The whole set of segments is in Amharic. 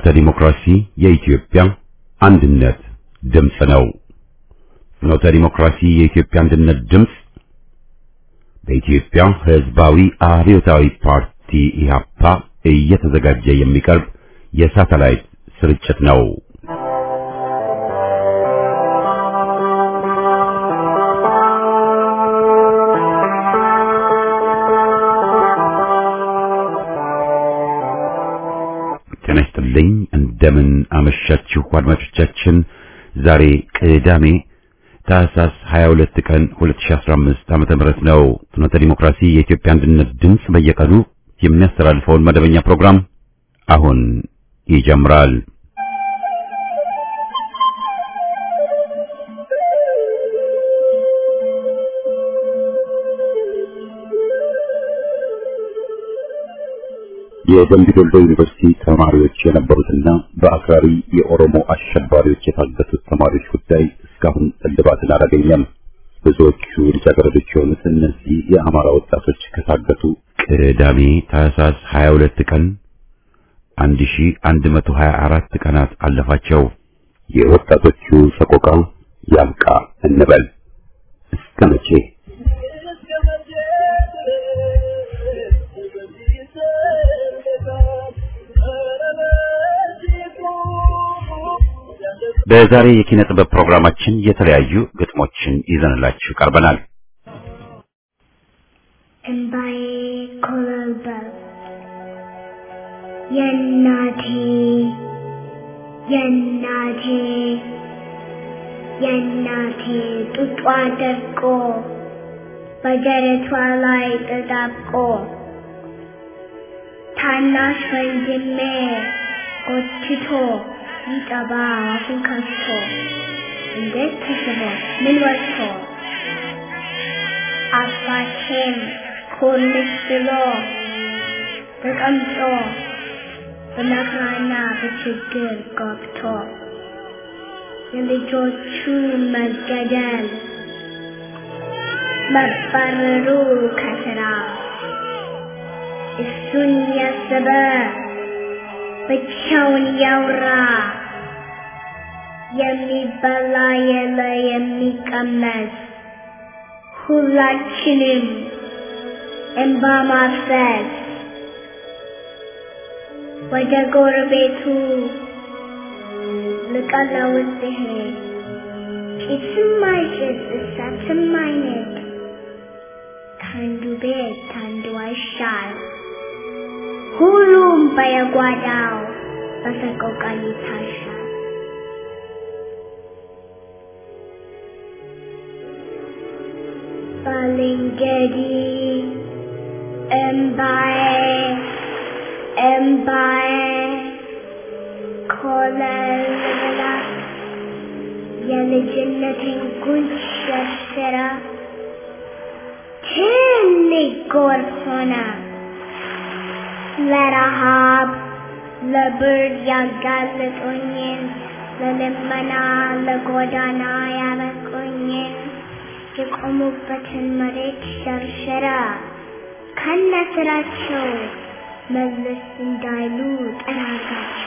ፍኖተ ዲሞክራሲ የኢትዮጵያ አንድነት ድምፅ ነው። ፍኖተ ዲሞክራሲ የኢትዮጵያ አንድነት ድምፅ በኢትዮጵያ ሕዝባዊ አብዮታዊ ፓርቲ ኢህአፓ እየተዘጋጀ የሚቀርብ የሳተላይት ስርጭት ነው። ጤና ይስጥልኝ። እንደምን አመሻችሁ አድማጮቻችን። ዛሬ ቅዳሜ ታህሳስ 22 ቀን 2015 ዓመተ ምህረት ነው። ፍኖተ ዲሞክራሲ የኢትዮጵያ አንድነት ድምፅ በየቀኑ የሚያስተላልፈውን መደበኛ ፕሮግራም አሁን ይጀምራል። የደምቢ ዶሎ ዩኒቨርሲቲ ተማሪዎች የነበሩትና በአክራሪ የኦሮሞ አሸባሪዎች የታገቱት ተማሪዎች ጉዳይ እስካሁን እልባትን አላገኘም። ብዙዎቹ ልጃገረዶች የሆኑት እነዚህ የአማራ ወጣቶች ከታገቱ ቅዳሜ ታህሳስ 22 ቀን 1124 ቀናት አለፋቸው። የወጣቶቹ ሰቆቃ ያብቃ እንበል እስከ መቼ? በዛሬ የኪነ ጥበብ ፕሮግራማችን የተለያዩ ግጥሞችን ይዘንላችሁ ቀርበናል። እምባዬ ኮለልበል የእናቴ የእናቴ የእናቴ ጡጧ ደርቆ በደረቷ ላይ ተጣብቆ ታናሽ ወንድሜ ጎትቶ ይጠባ አፉን ከፍቶ እንዴት ተስቦ ምን ወጥቶ አባቴም ኮልስ ብሎ ተቀምጦ በመከራና በችግር ገብቶ የልጆቹ መገደል መባረሩ ከስራ እሱን ያሰበ ብቻውን ያውራ የሚበላ የለ የሚቀመስ ሁላችንም እንባ ማፍሰስ ወደ ጎረቤቱ ልቀለው ሲሄድ ጭስም አይጭስ እሳትም አይነድ ከአንዱ ቤት ከአንዱ አይሻል ሁሉም በየጓዳው በሰቆቃ ይታሻል። ባልንጀሪ እምባዬ እምባዬ ኮለል ብላ የልጅነቴን ጉንጭ ሸርሽራ ትልቅ ጎርፍ ሆና ለረሃብ ለብርድ ያጋለጡኝን ለልመና ለጎዳና ያበቁኝን የቆሙበትን መሬት ሸርሸራ ከነ ስራቸው መለስ እንዳይሉ ጠራጋቸው።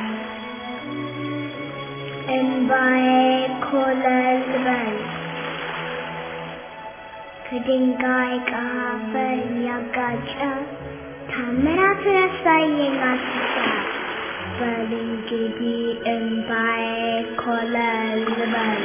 እምባዬ ኮለል በል ከድንጋይ ከአፈር ያጋጨ ታምራት ያሳየኝ አስሳ በል እንግዲህ እምባዬ ኮለል በል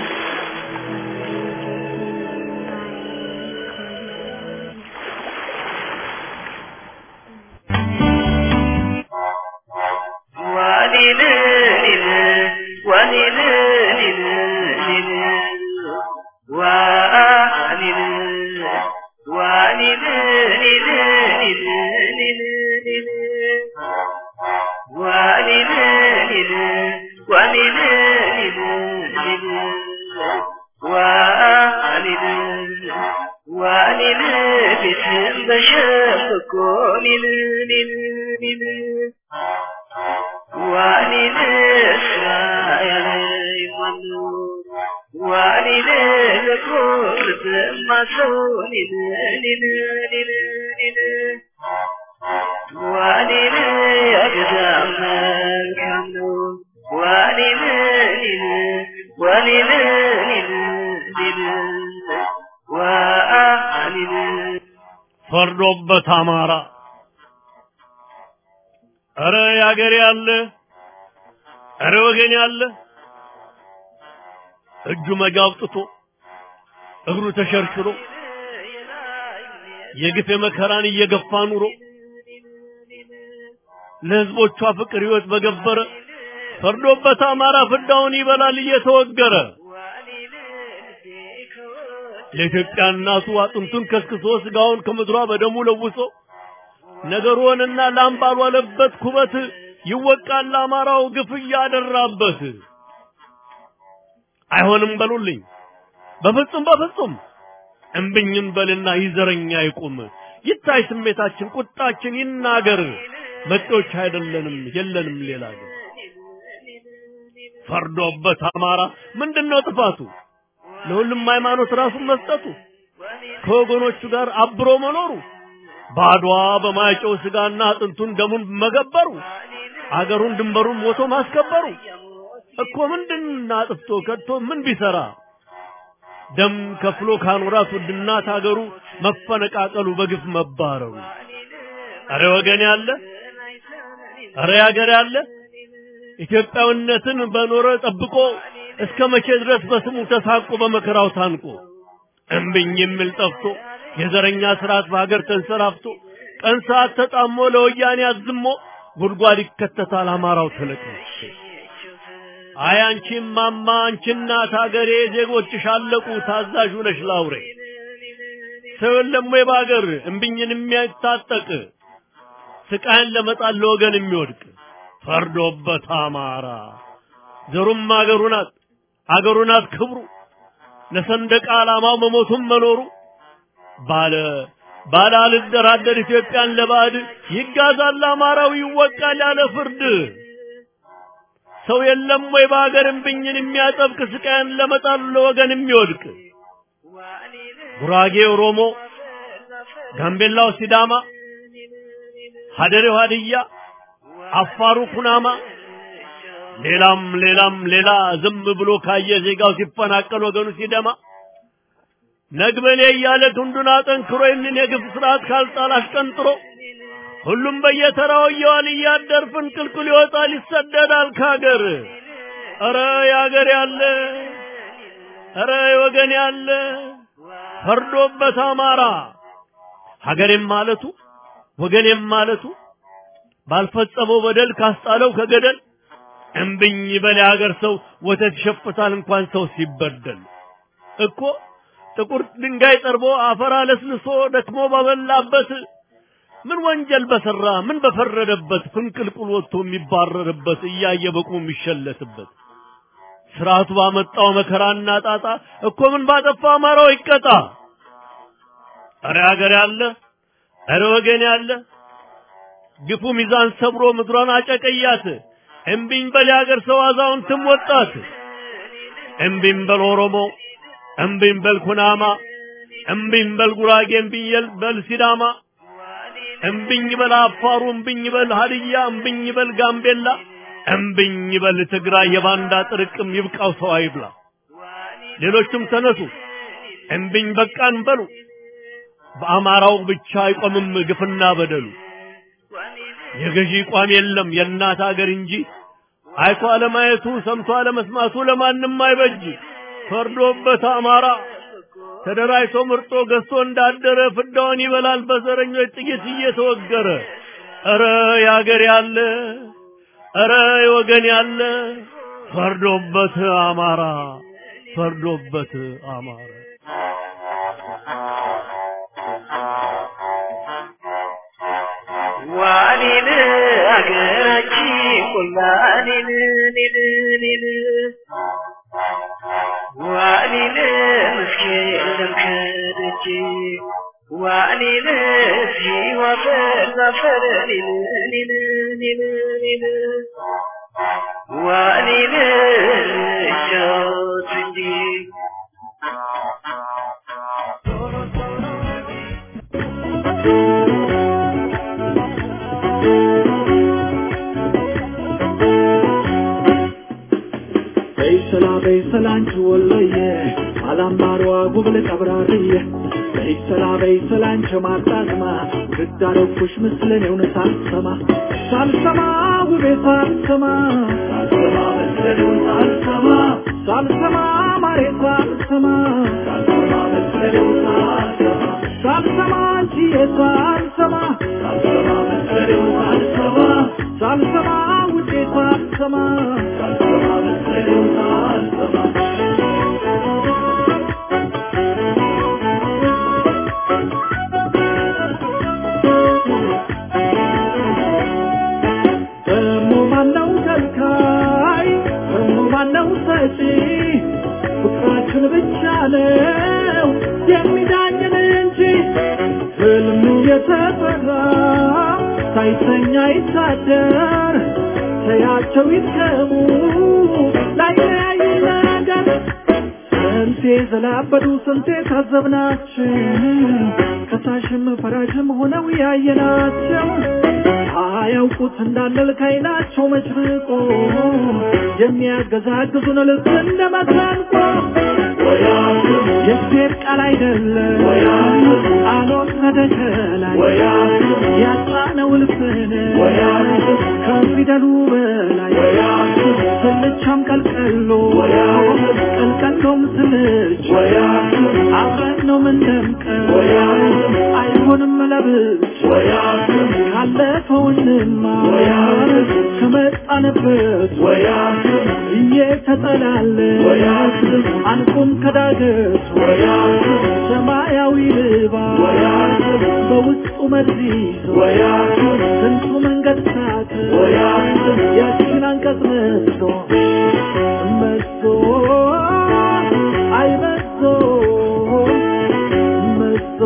ዋኔ ፈርዶበት አማራ ኧረ ያገሬ ያለ ኧረ ወገን ያለ እጁ መጋ አውጥቶ እግሩ ተሸርሽሮ የግፍ የመከራን እየገፋ ኑሮ ለህዝቦቿ ፍቅር ህይወት በገበረ ፈርዶበት አማራ ፍዳውን ይበላል እየተወገረ ለኢትዮጵያ እናቱ አጥንቱን ከስክሶ ስጋውን ከምድሯ በደሙ ለውሶ ነገሩንና ላም ባልዋለበት ኩበት ይወቃል አማራው ግፍ እያደራበት። አይሆንም በሉልኝ በፍጹም በፍጹም እምብኝም በልና ይዘረኛ ይቁም ይታይ ስሜታችን ቁጣችን ይናገር መጤዎች አይደለንም የለንም ሌላ ግን ፈርዶበት አማራ ምንድነው ጥፋቱ ለሁሉም ሃይማኖት ራሱን መስጠቱ ከወገኖቹ ጋር አብሮ መኖሩ ባድዋ በማይጨው ስጋና አጥንቱን ደሙን መገበሩ አገሩን ድንበሩን ሞቶ ማስከበሩ እኮ ምንድን አጥፍቶ ከቶ ምን ቢሰራ ደም ከፍሎ ካኖራት ውድናት አገሩ መፈነቃቀሉ በግፍ መባረሩ አረ ወገን ያለ አረ ያገር ያለ ኢትዮጵያዊነትን በኖረ ጠብቆ እስከ መቼ ድረስ በስሙ ተሳቆ በመከራው ታንቆ እምብኝ የሚል ጠፍቶ የዘረኛ ስርዓት በሀገር ተንሰራፍቶ ቀን ሰዓት ተጣሞ ለወያኔ አዝሞ ጉድጓድ ይከተታል አማራው ተለቅሞ አይ አንቺ ማማ አንቺ እናት ሀገሬ ዜጎችሽ አለቁ ታዛዥ ነሽ ላውሬ ሰው የለም ወይ በሀገር እምብኝን የሚያታጠቅ ስቃይን ለመጣል ለወገን የሚወድቅ ፈርዶበት አማራ ዘሩም አገሩ ናት አገሩ ናት ክብሩ ለሰንደቅ ዓላማው መሞቱም መኖሩ ባለ ባለ አልደራደር ኢትዮጵያን ለባዕድ ይጋዛል አማራው ይወቃል ያለ ፍርድ ሰው የለም ወይ በሀገር እምብኝን የሚያጠብቅ ስቃይን ለመጣል ለወገን የሚወድቅ ጉራጌ ኦሮሞ፣ ጋምቤላው ሲዳማ፣ ሀደሬው ሀድያ፣ አፋሩ ኩናማ ሌላም ሌላም ሌላ ዝም ብሎ ካየ ዜጋው ሲፈናቀል ወገኑ ሲደማ ነግበኔ እያለ ክንዱን አጠንክሮ ይህንን የግፍ ስርዓት ካልጣል አሽቀንጥሮ ሁሉም በየተራው እየዋል እያደር ፍንቅልቅል ይወጣል ይሰደዳል ካገር። ኧረ ያገር ያለ ኧረ ወገን ያለ ፈርዶበት አማራ ሀገሬም ማለቱ ወገኔም ማለቱ ባልፈጸመው በደል ካስጣለው ከገደል እምብኝ በል የሀገር ሰው ወተት ይሸፍታል እንኳን ሰው ሲበደል እኮ ጥቁር ድንጋይ ጠርቦ አፈር አለስልሶ ደክሞ ባበላበት ምን ወንጀል በሰራ ምን በፈረደበት ፍንቅልቁል ወጥቶ የሚባረርበት እያየ በቁሙ የሚሸለትበት ስርዓቱ ባመጣው መከራና ጣጣ እኮ ምን ባጠፋ አማራው ይቀጣ። እረ ሀገር ያለ እረ ወገን ያለ ግፉ ሚዛን ሰብሮ ምድሯን አጨቀያት። እምቢኝ በል የሀገር ሰው አዛውንትም ወጣት። እምቢኝ በል ኦሮሞ፣ እምቢኝ በል ኩናማ፣ እምቢኝ በል ጉራጌ፣ እምቢኝ በል ሲዳማ፣ እምቢኝ በል አፋሩ፣ እምቢኝ በል ሀድያ፣ እምቢኝ በል ጋምቤላ፣ እምቢኝ በል ትግራይ። የባንዳ ጥርቅም ይብቃው ሰው አይብላ። ሌሎችም ተነሱ እምቢኝ በቃን በሉ። በአማራው ብቻ አይቆምም ግፍና በደሉ። የገዢ ቋም የለም የእናት አገር እንጂ አይቶ አለማየቱ ሰምቶ አለመስማቱ ለማንም አይበጅ። ፈርዶበት አማራ ተደራጅቶ ምርጦ ገዝቶ እንዳደረ ፍዳውን ይበላል በዘረኞች ጥይት እየተወገረ። ኧረ ያገር ያለ ኧረ ወገን ያለ ፈርዶበት አማራ ፈርዶበት አማራ ዋኔን አገራችን ቆላኔን ኔን ኔን ዋኔን መስኬን ለምከደጅ ዋኔን ሲዋፈር ዛፈር ኔን ኔን ኔን ኔን ዋኔን ጫወት እንጂ በይሰላ በይሰላ አንቺ ወሎዬ አላማሯ ጉብል ቀብራርዬ በይሰላ በይሰላ አንቺ ማጣዝማ ግዳረኩሽ ምስልን የውን ሳልሰማ ሳልሰማ ውቤ ሳልሰማ ሳልሰማ መስለኔውን ሳልሰማ ሳልሰማ ማሬ ሳልሰማ ሳልሰማ መስለኔውን ሳልሰማ ሳልሰማ አንቺዬ ሳልሰማ ሳልሰማ መስለኔውን ሳልሰማ ሳልሰማ ውዴ ሳልሰማ ሳልሰማ መስለኔውን ሳልሰማ ደሞ ማነው ከልካይ ደሞ ማነው ሰጪ ፍቅራችን ብቻ ነው የሚዳኝን እንጂ ህልም የተፈራ ሳይተኛ ይታደር ተያቸው ይትከሙ ላይለያዩ ነገር ስንቴ ዘላበዱ ስንቴ ታዘብናቸው ከሳሽም ፈራጅም ሆነው ያየናቸው አያውቁት እንዳንል ከይናቸው መጭርቆ የሚያገዛግዙን ልክ እንደ መሰንቆ የእግዚአብሔር ቃል አይደለም አልወረደ ከላይ ያጣነው ልብን ከፊደሉ በላይ ስልቻም ቀልቀሎ ቀልቀሎም ስልች አብረን ነው ምንደምቀው አይሆንም ለብቻ ካለፈው እንማር ከመጣንበት እየተጠላለን አንቁም ከዳገት ሰማያዊ ልባስ በውስጡ መርዝ ይዞ ስንቱ መንገድ ሳት ያችን አንቀጽ መዞ መዞ አይ መዞ መዞ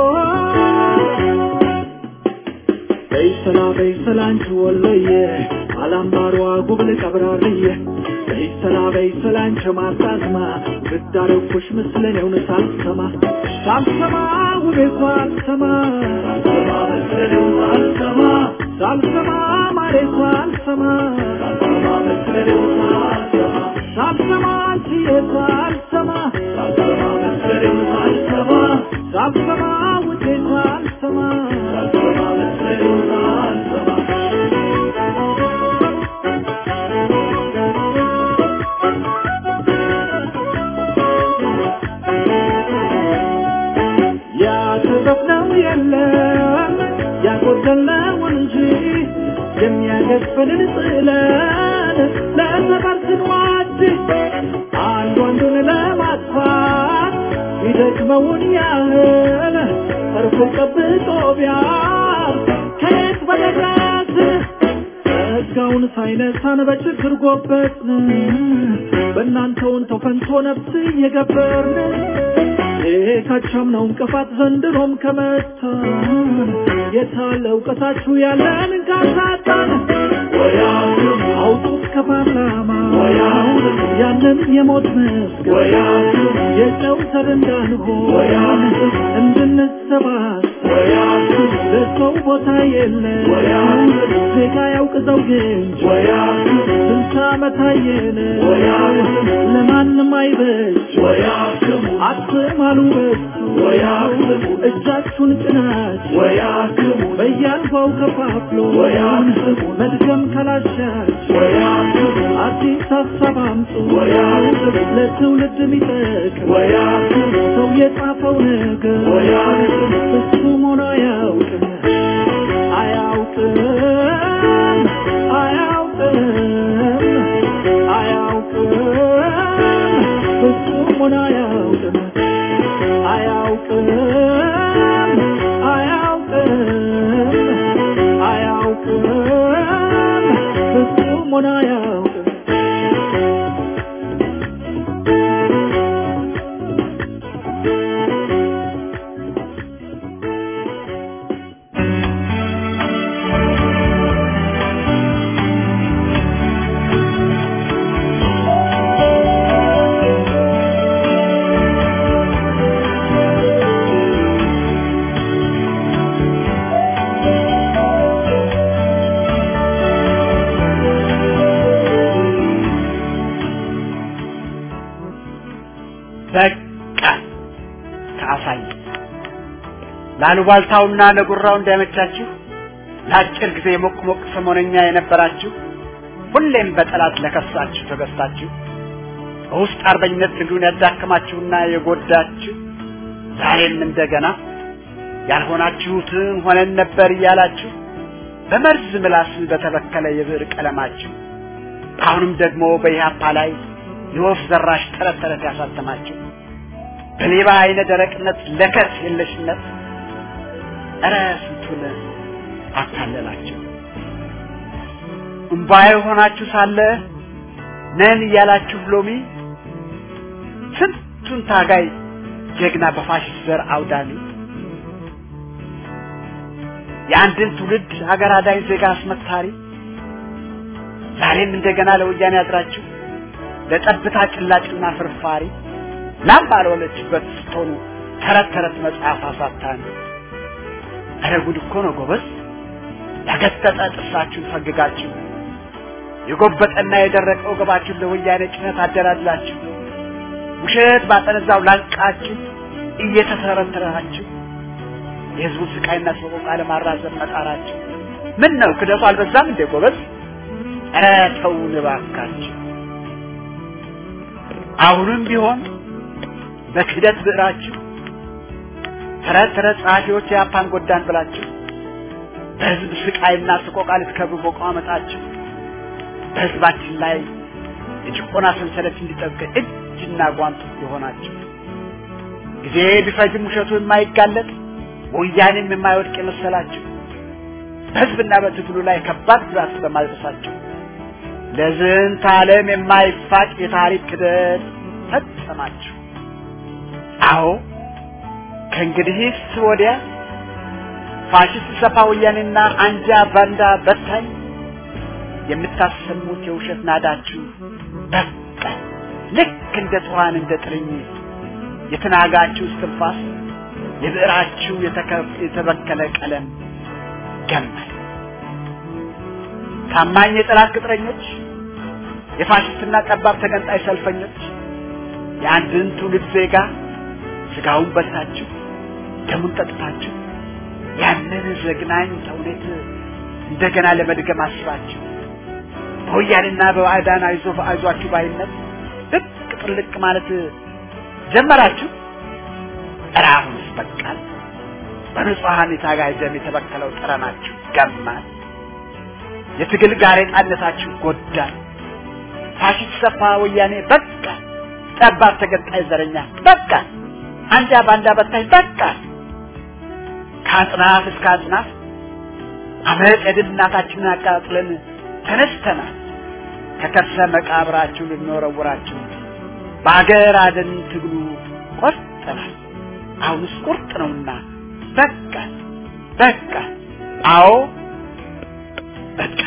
በይሰላ በይሰላ አንቺ ወሎዬ አላምባሯ ጉብል ቀብራርዬ በይሰላ በይሰላ አንቺ ማርጣዝማ ግዳረኩሽ ምስለን የውን ሳልሰማ ሳልሰማ ውቤ ሳልሰማ ሳልሰማ መስለኔው ሳልሰማ ሳልሰማ ማሬ ሳልሰማ ሳልሰማ መስለኔው ሳልሰማ ሳልሰማ አንቺዬ ሳልሰማ ሳልሰማ መስለኔው ሳልሰማ ሳልሰማ ውዴ ሳልሰማ ሳልሰማ መስለኔው ሳልሰማ ያተረፍነው የለም ያጎደልነው እንጂ የሚያገዝፈንን ጥለን ለሰፈር ስንዋድ አንዱ አንዱን ለማጥፋት ይደክመውን ያህል ተርፎ ጠብቆ ቢያር ከየት በደረስ ጸጋውን ሳይነሳን በችግር ጎበጥን በእናንተውን ተፈንቶ ነፍስ እየገበርን ካቻም ነው እንቅፋት ዘንድሮም ከመታን የታለ እውቀታችሁ ያለን ካሳጣን አውጡት ከፓርላማ ያንን የሞት መስገን የጨው ሰር እንዳንሆን እንድንሰባሰብ ለሰው ቦታ የለን ዜጋ ያውቅ ዘውግ እንጂ ስንት ዓመት አየን ለማንም አይበጅ አትማሉ በሱ እጃችሁን ጭናችሁ በያልፋው ከፋፍሎ መድገም ካላሻችሁ አዲስ ሀሳብ አምጡ ለትውልድ የሚጠቅም ሰው የጻፈው ነገር ፍጹም ሆኖ አያውቅም አያውቅም አያውቅም አያውቅም ፍጹም ሆኖ አያውቅም አያውቅም አያውቅም አያውቅም ፍጹም ሆኖ አያውቅም ላሉባልታውና ለጉራው እንዳይመቻችሁ ለአጭር ጊዜ ሞቅ ሞቅ ሰሞነኛ የነበራችሁ ሁሌም በጠላት ለከሳችሁ ተገዝታችሁ በውስጥ አርበኝነት ትግሉን ያዳከማችሁና የጎዳችሁ ዛሬም እንደገና ያልሆናችሁትን ሆነን ነበር እያላችሁ በመርዝ ምላስ በተበከለ የብዕር ቀለማችሁ አሁንም ደግሞ በኢህአፓ ላይ የወፍ ዘራሽ ተረት ተረት ያሳተማችሁ በሌባ አይነ ደረቅነት ለከት የለሽነት እረ ስንቱን አታለላችሁ። እምባዬ ሆናችሁ ሳለ ነን እያላችሁ ሎሚ ስንቱን ታጋይ ጀግና በፋሽስት ዘር አውዳሚ የአንድን ትውልድ ሀገር አዳኝ ዜጋ አስመታሪ ዛሬም እንደገና ለወያኔ ያድራችሁ ለጠብታ ጭላጭና ፍርፋሪ ላም ባልወለችበት ስትሆኑ ተረት ተረት መጽሐፍ አሳታን ኧረ ጉድ እኮ ነው ጎበዝ ያገጠጠ ጥርሳችሁን ፈግጋችሁ የጎበጠና የደረቀ ወገባችሁን ለወያኔ ጭነት አደላድላችሁ ውሸት ባጠነዛው ላንቃችሁ እየተተረተራችሁ የህዝቡን ስቃይና ሰቆቃ ለማራዘም መጣራችሁ ምን ነው ክደቱ አልበዛም እንዴ ጎበዝ? ኧረ ተውን እባካችሁ። አሁንም ቢሆን በክህደት ብዕራችሁ ተረት ተረት ጸሐፊዎች የአፓን ጎዳን ብላችሁ በህዝብ ስቃይና ስቆቃ ልትከብሩ መቋመጣችሁ በህዝባችን ላይ የጭቆና ሰንሰለት እንዲጠብቅ እጅና ጓንቱ የሆናችሁ ጊዜ ቢፈጅም ውሸቱ የማይጋለጥ ወያኔም የማይወድቅ የመሰላችሁ በህዝብና በትግሉ ላይ ከባድ ጉዳት በማድረሳችሁ ለዝንተ ዓለም የማይፋቅ የታሪክ ክደት ፈጸማችሁ። አዎ ከእንግዲህስ ወዲያ ፋሽስት ሰፋ ወያኔና አንጃ ባንዳ በታኝ የምታሰሙት የውሸት ናዳችሁ በቃ ልክ እንደ ትኋን እንደ ጥርኝ የተናጋችሁ እስትንፋስ የብዕራችሁ የተበከለ ቀለም ገማል። ታማኝ የጠላት ቅጥረኞች፣ የፋሽስትና ጠባብ ተገንጣይ ሰልፈኞች የአንድን ትውልድ ዜጋ ስጋውን በልታችሁ ደሙን ጠጥታችሁ ያንን ዘግናኝ ተውኔት እንደገና ለመድገም አስባችሁ በወያኔና በባዕዳን አይዞ አይዟችሁ ባይነት ልቅ ጥልቅ ማለት ጀመራችሁ። ኧረ አሁንስ በቃል። በንጹሐን የታጋይ ደም የተበከለው ጠረናችሁ ገማል። የትግል ጋሬጣነታችሁ ጎዳል። ፋሽስት ሰፋ ወያኔ በቃ፣ ጠባብ ተገንጣይ ዘረኛ በቃ፣ አንጃ ባንዳ በታኝ በቃ። ከአጽናፍ እስከ አጽናፍ አመፅ የድል እናታችንን አቃጥለን ተነስተናል። ከከርሰ መቃብራችሁ ልንወረውራችሁ በአገር አደን ትግሉ ቆርጠናል። አሁንስ ቁርጥ ነውና በቃ በቃ፣ አዎ በቃ።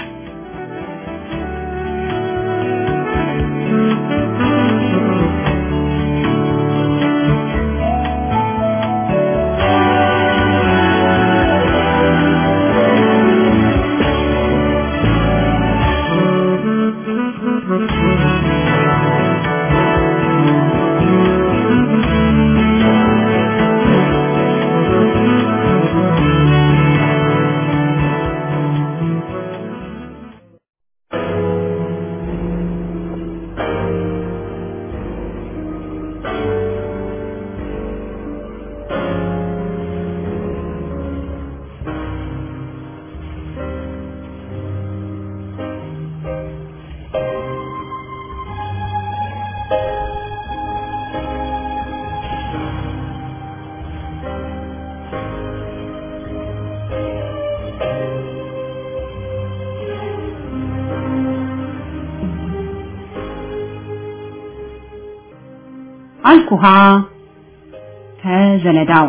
አልኩሃ ከዘለዳው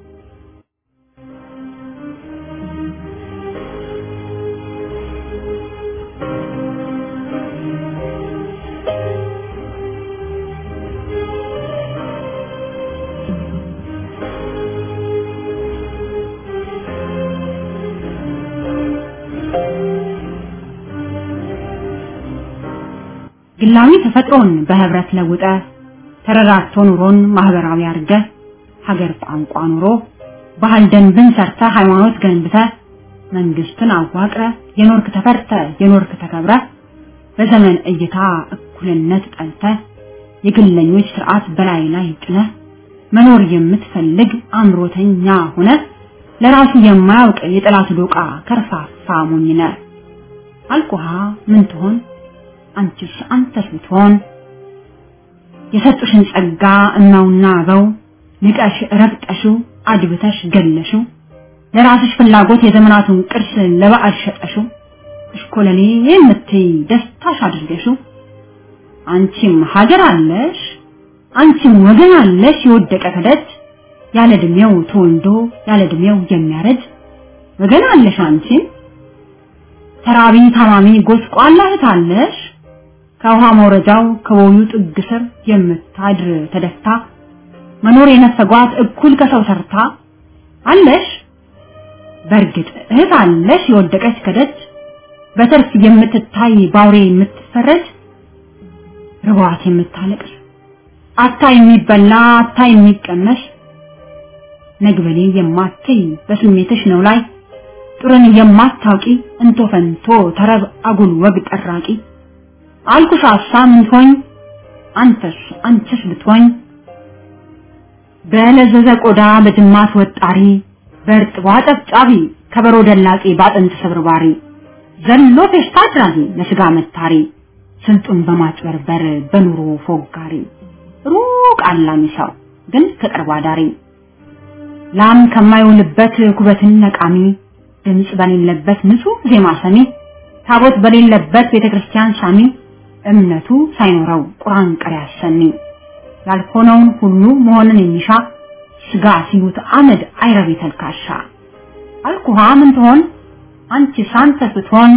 ግላዊ ተፈጥሮን በህብረት ለውጠ ተረራርቶ ኑሮን ማህበራዊ አርገ ሀገር ቋንቋ ኑሮ ባህል ደንብን ሰርተ ሃይማኖት ገንብተ መንግስትን አዋቅረ የኖርክ ተፈርተ የኖርክ ተከብረ በዘመን እይታ እኩልነት ጠልተ የግለኞች ስርዓት በላይ ላይ ጭነ መኖር የምትፈልግ አምሮተኛ ሆነ ለራሱ የማያውቅ የጠላት ዶቃ ከርፋፋ ሞኝነ አልኩሃ ምን ትሆን አንቺስ አንተስ ብትሆን የሰጡሽን ጸጋ እናውና አበው ንቀሽ ረግጠሽው አድብተሽ ገለሽው ለራስሽ ፍላጎት የዘመናቱን ቅርስ ለበዓል ሸጠሽው እሽኮለሌ የምትይ ደስታሽ አድርገሽው አንቺም ሀገር አለሽ አንቺም ወገን አለሽ የወደቀ ከደጅ ያለ እድሜው ተወልዶ ያለ እድሜው የሚያረጅ ወገን አለሽ አንቺም ተራቢ ታማሚ ጎስቋላ እህት አለሽ ከውሃ መውረጃው ከቦዩ ጥግ ስር የምታድር ተደፍታ መኖር የነፈጓት እኩል ከሰው ሰርታ አለሽ በእርግጥ እህት አለሽ የወደቀች ከደጅ በትርፍ የምትታይ ባውሬ የምትፈረጅ ርቧት የምታለቅስ አታ የሚበላ አታ የሚቀመስ ነግበሌ የማትይ በስሜትሽ ነው ላይ ጥሩን የማታውቂ እንቶ ፈንቶ ተረብ አጉል ወግ ጠራቂ አልኩሽ ሀሳብ ምትሆኝ አንተስ አንቺስ ብትሆኝ በለዘዘ ቆዳ በጅማት ወጣሪ በእርጥቧ ጨብጫቢ ከበሮ ደላቂ ባጥንት ስብርባሪ ዘሎ ፌሽታ አድራጊ ለስጋ መታሪ ስልጡን በማጭበርበር በኑሮ ፎጋሪ ሩቅ አላሚ ሰው ግን ከቅርብ አዳሪ ላም ከማይውልበት ኩበትን ነቃሚ ድምፅ በሌለበት ንጹህ ዜማ ሰሚ ታቦት በሌለበት ቤተክርስቲያን ሳሚ እምነቱ ሳይኖረው ቁርአን ቀሪ አሰሚ ያልሆነውን ሁሉ መሆንን የሚሻ ስጋ ሲሉት አመድ አይረቢ ተልካሻ አልኩሃ ምን ትሆን አንቺ ሳንተ ስትሆን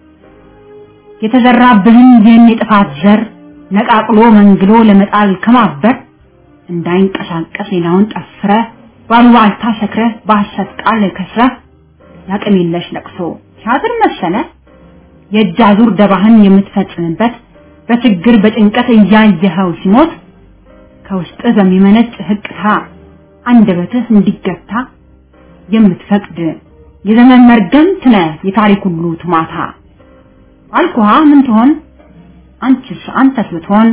የተዘራብህን ይህን የጥፋት ዘር ነቃቅሎ መንግሎ ለመጣል ከማበር እንዳይንቀሳቀስ ሌላውን ጠፍረ ባሉባልታ ሰክረ በሐሰት ቃል ከስረ ያቅም የለሽ ለቅሶ ሲያዝር መሰለ የእጅ አዙር ደባህን የምትፈጽምበት በችግር በጭንቀት እያየኸው ሲሞት ከውስጥ በሚመነጭ ህቅታ አንደበትህ እንዲገታ የምትፈቅድ የዘመን መርገምት ነህ የታሪክ ሁሉ ትማታ አልኩሃ ምን ትሆን አንቺስ አንተስ ብትሆን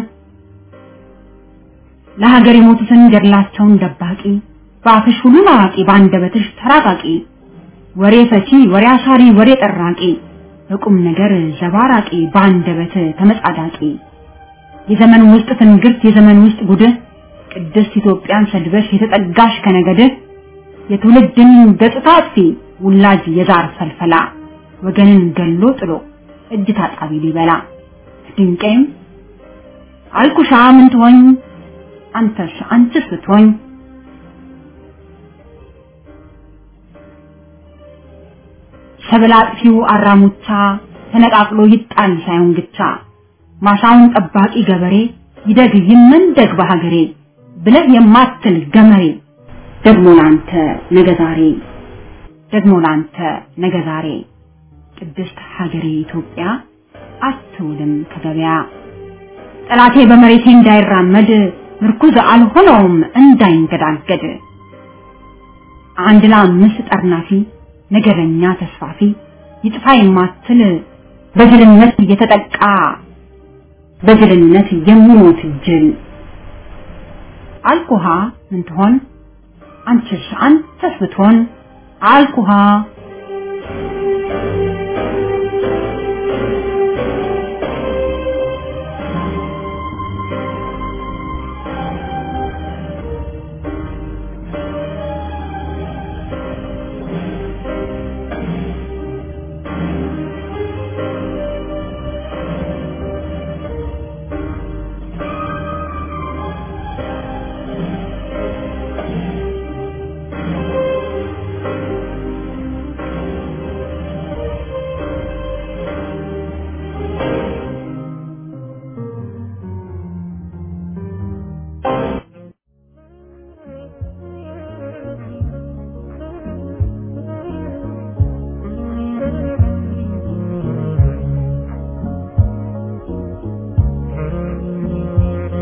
ለሀገር የሞቱትን ገድላቸውን ደባቂ በአፍሽ ሁሉን አዋቂ በአንደበትሽ ተራቃቂ ወሬ ፈቺ ወሬ አሳሪ ወሬ ጠራቂ በቁም ነገር ዘባራቂ በአንደበት ተመጻዳቂ የዘመን ውስጥ ትንግርት የዘመን ውስጥ ጉድህ ቅድስት ኢትዮጵያን ሰድበሽ የተጠጋሽ ከነገድህ የትውልድን ገጽታ አጥፊ ውላጅ የዛር ፈልፈላ ወገንን ገሎ ጥሎ እጅ ታጣቢ ሊበላ ድንቄም አልኩሻ ምን ትሆኝ አንተስ አንቺስ ብትሆኝ ሰብል አጥፊው አራሙቻ ተነቃቅሎ ይጣል ሳይሆን ግቻ ማሳውን ጠባቂ ገበሬ ይደግ ይመንደግ በሀገሬ ብለህ የማትል ገመሬ ደግሞ ላንተ ነገ ዛሬ ደግሞ ላንተ ነገ ዛሬ ቅድስት ሀገሬ ኢትዮጵያ አትውልም ከገበያ ጠላቴ በመሬቴ እንዳይራመድ ምርኩዝ አልሆነውም እንዳይንገዳገድ አንድ ለአምስት ጠርናፊ ነገረኛ ተስፋፊ ይጥፋ የማትል በጅልነት እየተጠቃ በጅልነት የሚሞት ጅል አልኩሃ ምን ትሆን አንቺስ አንተስ ብትሆን አልኩሃ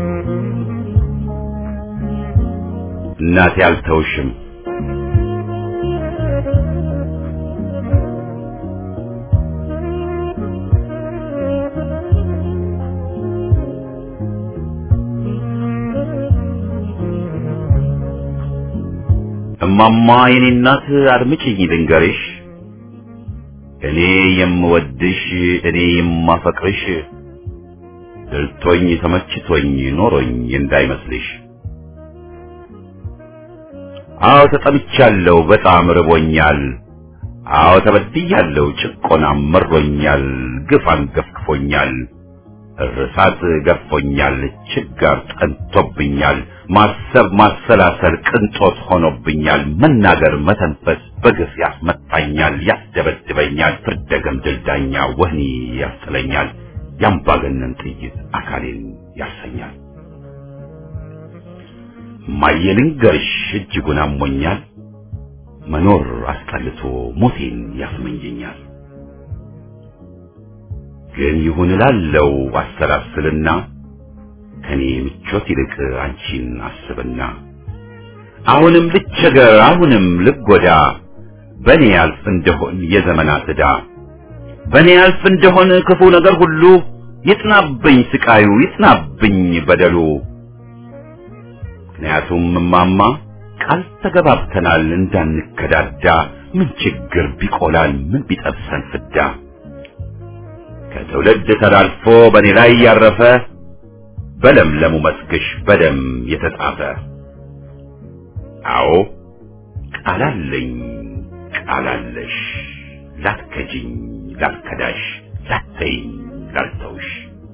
እናቴ አልተውሽም እማማ የኔ እናት አድምጪኝ ልንገርሽ እኔ የምወድሽ እኔ የማፈቅርሽ ድልቶኝ ተመችቶኝ ኖሮኝ እንዳይመስልሽ አዎ ተጠምቻለሁ በጣም ርቦኛል አዎ ተበድያለሁ ጭቆናም መሮኛል ግፍ አንገፍግፎኛል እርሳት ገፎኛል ችጋር ጠንቶብኛል ማሰብ ማሰላሰል ቅንጦት ሆኖብኛል መናገር መተንፈስ በግፍ ያስመታኛል ያስደበድበኛል ፍርደ ገምድል ዳኛ ወህኒ ያስጥለኛል ያምባገነን ጥይት አካሌን ያሰኛል እማዬ ልንገርሽ እጅጉን አሞኛል መኖር አስጠልቶ ሞቴን ያስመኘኛል ግን ይሁን እላለው አሰላስልና ከኔ ምቾት ይልቅ አንቺን አስብና አሁንም ልቸገር አሁንም ልጎዳ በኔ ያልፍ እንደሆን የዘመናት ዕዳ በኔ ያልፍ እንደሆን ክፉ ነገር ሁሉ ይጥናብኝ ስቃዩ ይጥናብኝ በደሉ ምክንያቱም እማማ ቃል ተገባብተናል እንዳንከዳዳ ምን ችግር ቢቆላል ምን ቢጠብሰን ፍዳ ከትውልድ ተላልፎ በእኔ ላይ ያረፈ በለምለሙ መስክሽ በደም የተጻፈ አዎ ቃላለኝ ቃላለሽ ላትከጂኝ ላትከዳሽ ላተይኝ ላልተውሽ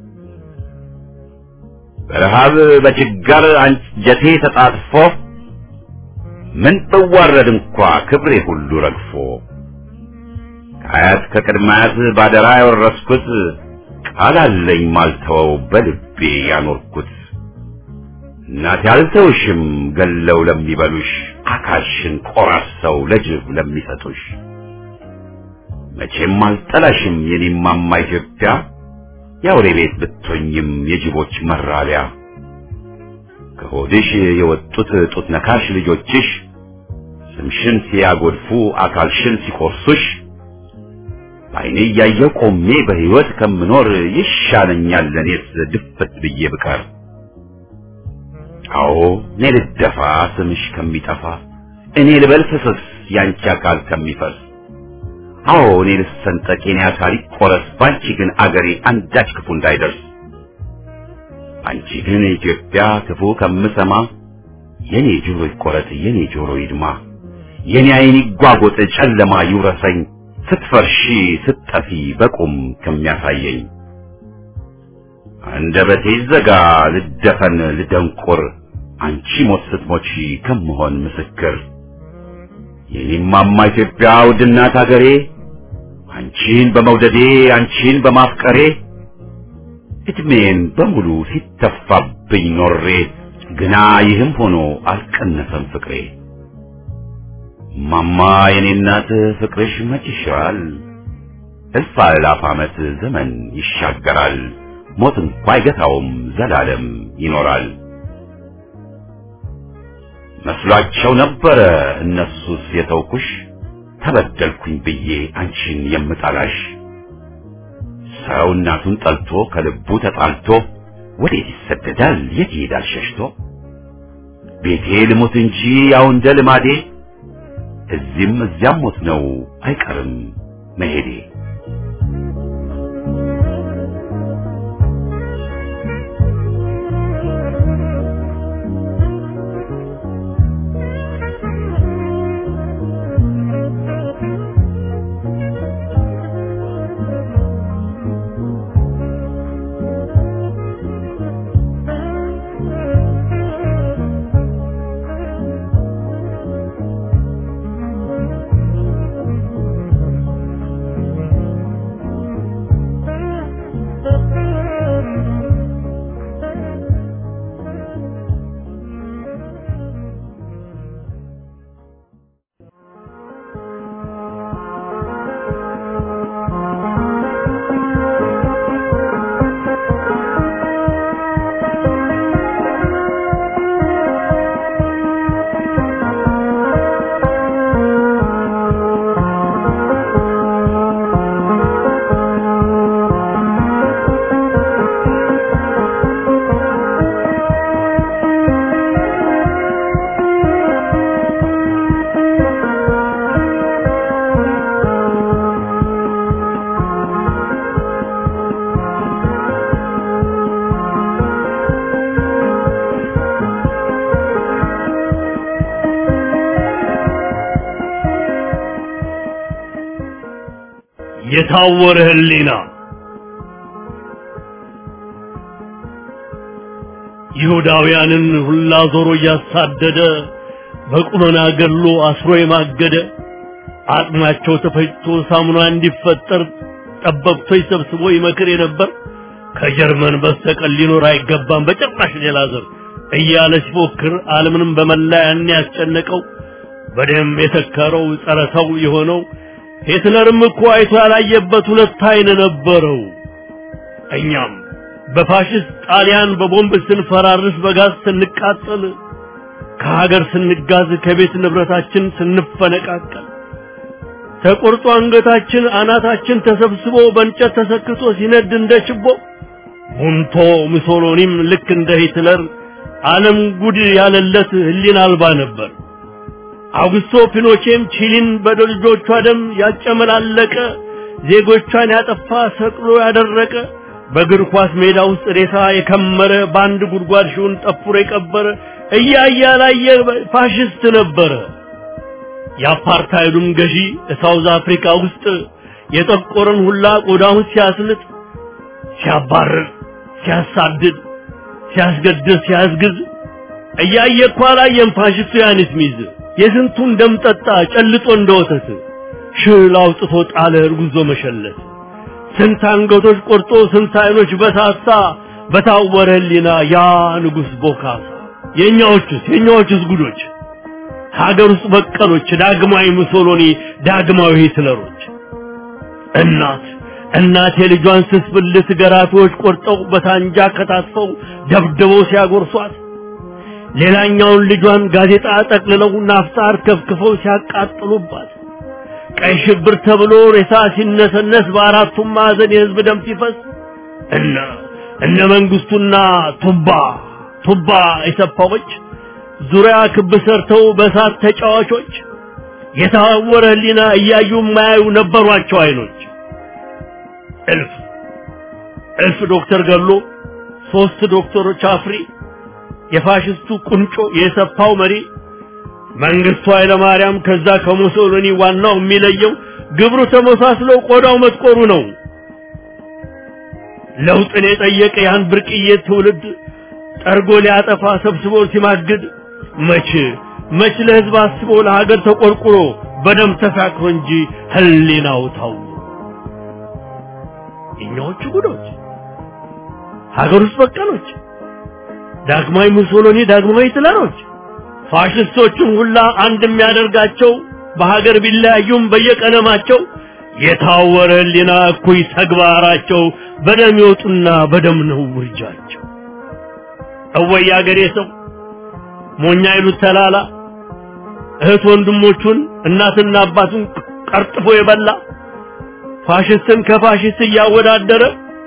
በረሃብ በችጋር አንጀቴ ተጣጥፎ ምን ብዋረድ እንኳ ክብሬ ሁሉ ረግፎ ከአያት ከቅድማያት ባደራ ያወረስኩት ቃል አለኝ ማልተወው በልቤ ያኖርኩት እናቴ አልተውሽም ገለው ለሚበሉሽ አካልሽን ቆራርሰው ለጅብ ለሚሰጡሽ መቼም አልጠላሽም የኔማማ ኢትዮጵያ የአውሬ ቤት ብትሆኝም የጅቦች መራቢያ ከሆድሽ የወጡት ጡት ነካሽ ልጆችሽ ስምሽን ሲያጎድፉ አካልሽን ሲቆርሱሽ በዓይኔ እያየሁ ቆሜ በሕይወት ከምኖር ይሻለኛል ለእኔስ ድፍት ብዬ ብቀር። አዎ እኔ ልደፋ ስምሽ ከሚጠፋ እኔ ልበል ፍስስ ያንቺ አካል ከሚፈስ አዎ እኔ ልሰንጠቅ የኔ አካል ይቆረስ ባንቺ ግን አገሬ አንዳች ክፉ እንዳይደርስ አንቺ ግን ኢትዮጵያ ክፉ ከምሰማ የኔ ጆሮ ይቆረጥ የኔ ጆሮ ይድማ የኔ ዓይን ይጓጎጥ ጨለማ ይውረሰኝ ስትፈርሺ ስትጠፊ በቁም ከሚያሳየኝ አንደበቴ ይዘጋ ልደፈን ልደንቁር አንቺ ሞት ስትሞቺ ከምሆን ምስክር የኔማማ ኢትዮጵያ ውድናት አገሬ አንቺን በመውደዴ አንቺን በማፍቀሬ እድሜን በሙሉ ሲተፋብኝ ኖሬ ግና ይህም ሆኖ አልቀነሰም ፍቅሬ ማማ የኔ እናት ፍቅርሽ መች ይሽራል እልፍ አእላፍ ዓመት ዘመን ይሻገራል ሞት እንኳ አይገታውም ዘላለም ይኖራል መስሏቸው ነበረ እነሱስ የተውኩሽ ተበደልኩኝ ብዬ አንቺን የምጠላሽ ሰው እናቱን ጠልቶ ከልቡ ተጣልቶ ወዴት ይሰደዳል የት ይሄዳል ሸሽቶ ቤቴ ልሞት እንጂ ያው እንደ ልማዴ እዚህም እዚያም ሞት ነው አይቀርም መሄዴ የታወረ ህሊና ይሁዳውያንን ሁላ ዞሮ እያሳደደ በቁመና ገድሎ አስሮ የማገደ አጥማቸው ተፈጭቶ ሳሙና እንዲፈጠር ጠበብቶች ሰብስቦ ይመክር የነበር ከጀርመን በስተቀር ሊኖር አይገባም በጭራሽ ሌላ ዘር እያለ ሲፎክር ዓለምንም በመላ ያን ያስጨነቀው በደም የተከረው ጸረ ሰው የሆነው ሂትለርም እኮ አይቶ ያላየበት ሁለት አይን ነበረው። እኛም በፋሽስት ጣሊያን በቦምብ ስንፈራርስ በጋዝ ስንቃጠል ከሀገር ስንጋዝ ከቤት ንብረታችን ስንፈነቃቀል ተቆርጦ አንገታችን አናታችን ተሰብስቦ በእንጨት ተሰክቶ ሲነድ እንደ ችቦ ቡንቶ ሙሶሎኒም ልክ እንደ ሂትለር ዓለም ጉድ ያለለት ህሊና አልባ ነበር። አውግስቶ ፒኖቼም ቺሊን በልጆቿ ደም ያጨመላለቀ ዜጎቿን ያጠፋ ሰቅሎ ያደረቀ በእግር ኳስ ሜዳ ውስጥ ሬሳ የከመረ በአንድ ጉድጓድ ሺውን ጠፍሮ የቀበረ እያየ ያላየ ፋሽስት ነበረ። የአፓርታይዱም ገዢ ሳውዝ አፍሪካ ውስጥ የጠቆረን ሁላ ቆዳውን ሲያስልጥ፣ ሲያባርር፣ ሲያሳድድ፣ ሲያስገድል፣ ሲያስግዝ እያየ እኮ አላየም ፋሽስቱ ያንስ ሚዝ የስንቱን ደም ጠጣ ጨልጦ እንደ ወተት ሽል አውጥቶ ጣለ እርጉዞ መሸለት ስንት አንገቶች ቆርጦ ስንት አይኖች በሳሳ በታወረ ህሊና ያ ንጉሥ ቦካሳ የእኛዎቹስ የእኛዎቹስ ጉዶች ሀገር ውስጥ በቀሎች ዳግማዊ ሙሶሎኒ ዳግማዊ ሂትለሮች እናት እናት የልጇን ስስ ብልት ገራፊዎች ቆርጠው በሳንጃ ከታትፈው ደብድበው ሲያጎርሷት ሌላኛውን ልጇን ጋዜጣ ጠቅልለው ናፍጣር ከፍክፈው ሲያቃጥሉባት ቀይ ሽብር ተብሎ ሬሳ ሲነሰነስ በአራቱም ማዕዘን የህዝብ ደም ሲፈስ እነ እነ መንግስቱና ቱባ ቱባ የሰፋዎች ዙሪያ ክብ ሰርተው በእሳት ተጫዋቾች የታወረ ህሊና እያዩ የማያዩ ነበሯቸው አይኖች እልፍ እልፍ ዶክተር ገሎ ሶስት ዶክተሮች አፍሪ የፋሽስቱ ቁንጮ የሰፋው መሪ መንግስቱ ኃይለ ማርያም ከዛ ከሙሶሎኒ ዋናው የሚለየው ግብሩ ተመሳስሎ ቆዳው መጥቆሩ ነው። ለውጥን የጠየቀ ያን ብርቅዬ ትውልድ ጠርጎ ሊያጠፋ ሰብስቦ ሲማግድ መች መች ለህዝብ አስቦ ለሀገር ተቆርቁሮ በደም ተሳክሮ እንጂ ህሊናው ታው እኛዎቹ ጉዶች ሀገር ውስጥ በቀሎች ዳግማዊ ሙሶሎኒ ዳግማዊ ሂትለሮች ፋሽስቶቹን ሁላ አንድ የሚያደርጋቸው በሀገር ቢለያዩም በየቀለማቸው የታወረ ህሊና እኩይ ተግባራቸው በደም ይወጡና በደም ነው ውርጃቸው። እወይ አገሬ ሰው ሞኛ ይሉት ተላላ እህት ወንድሞቹን እናትና አባቱን ቀርጥፎ የበላ ፋሽስትን ከፋሽስት እያወዳደረ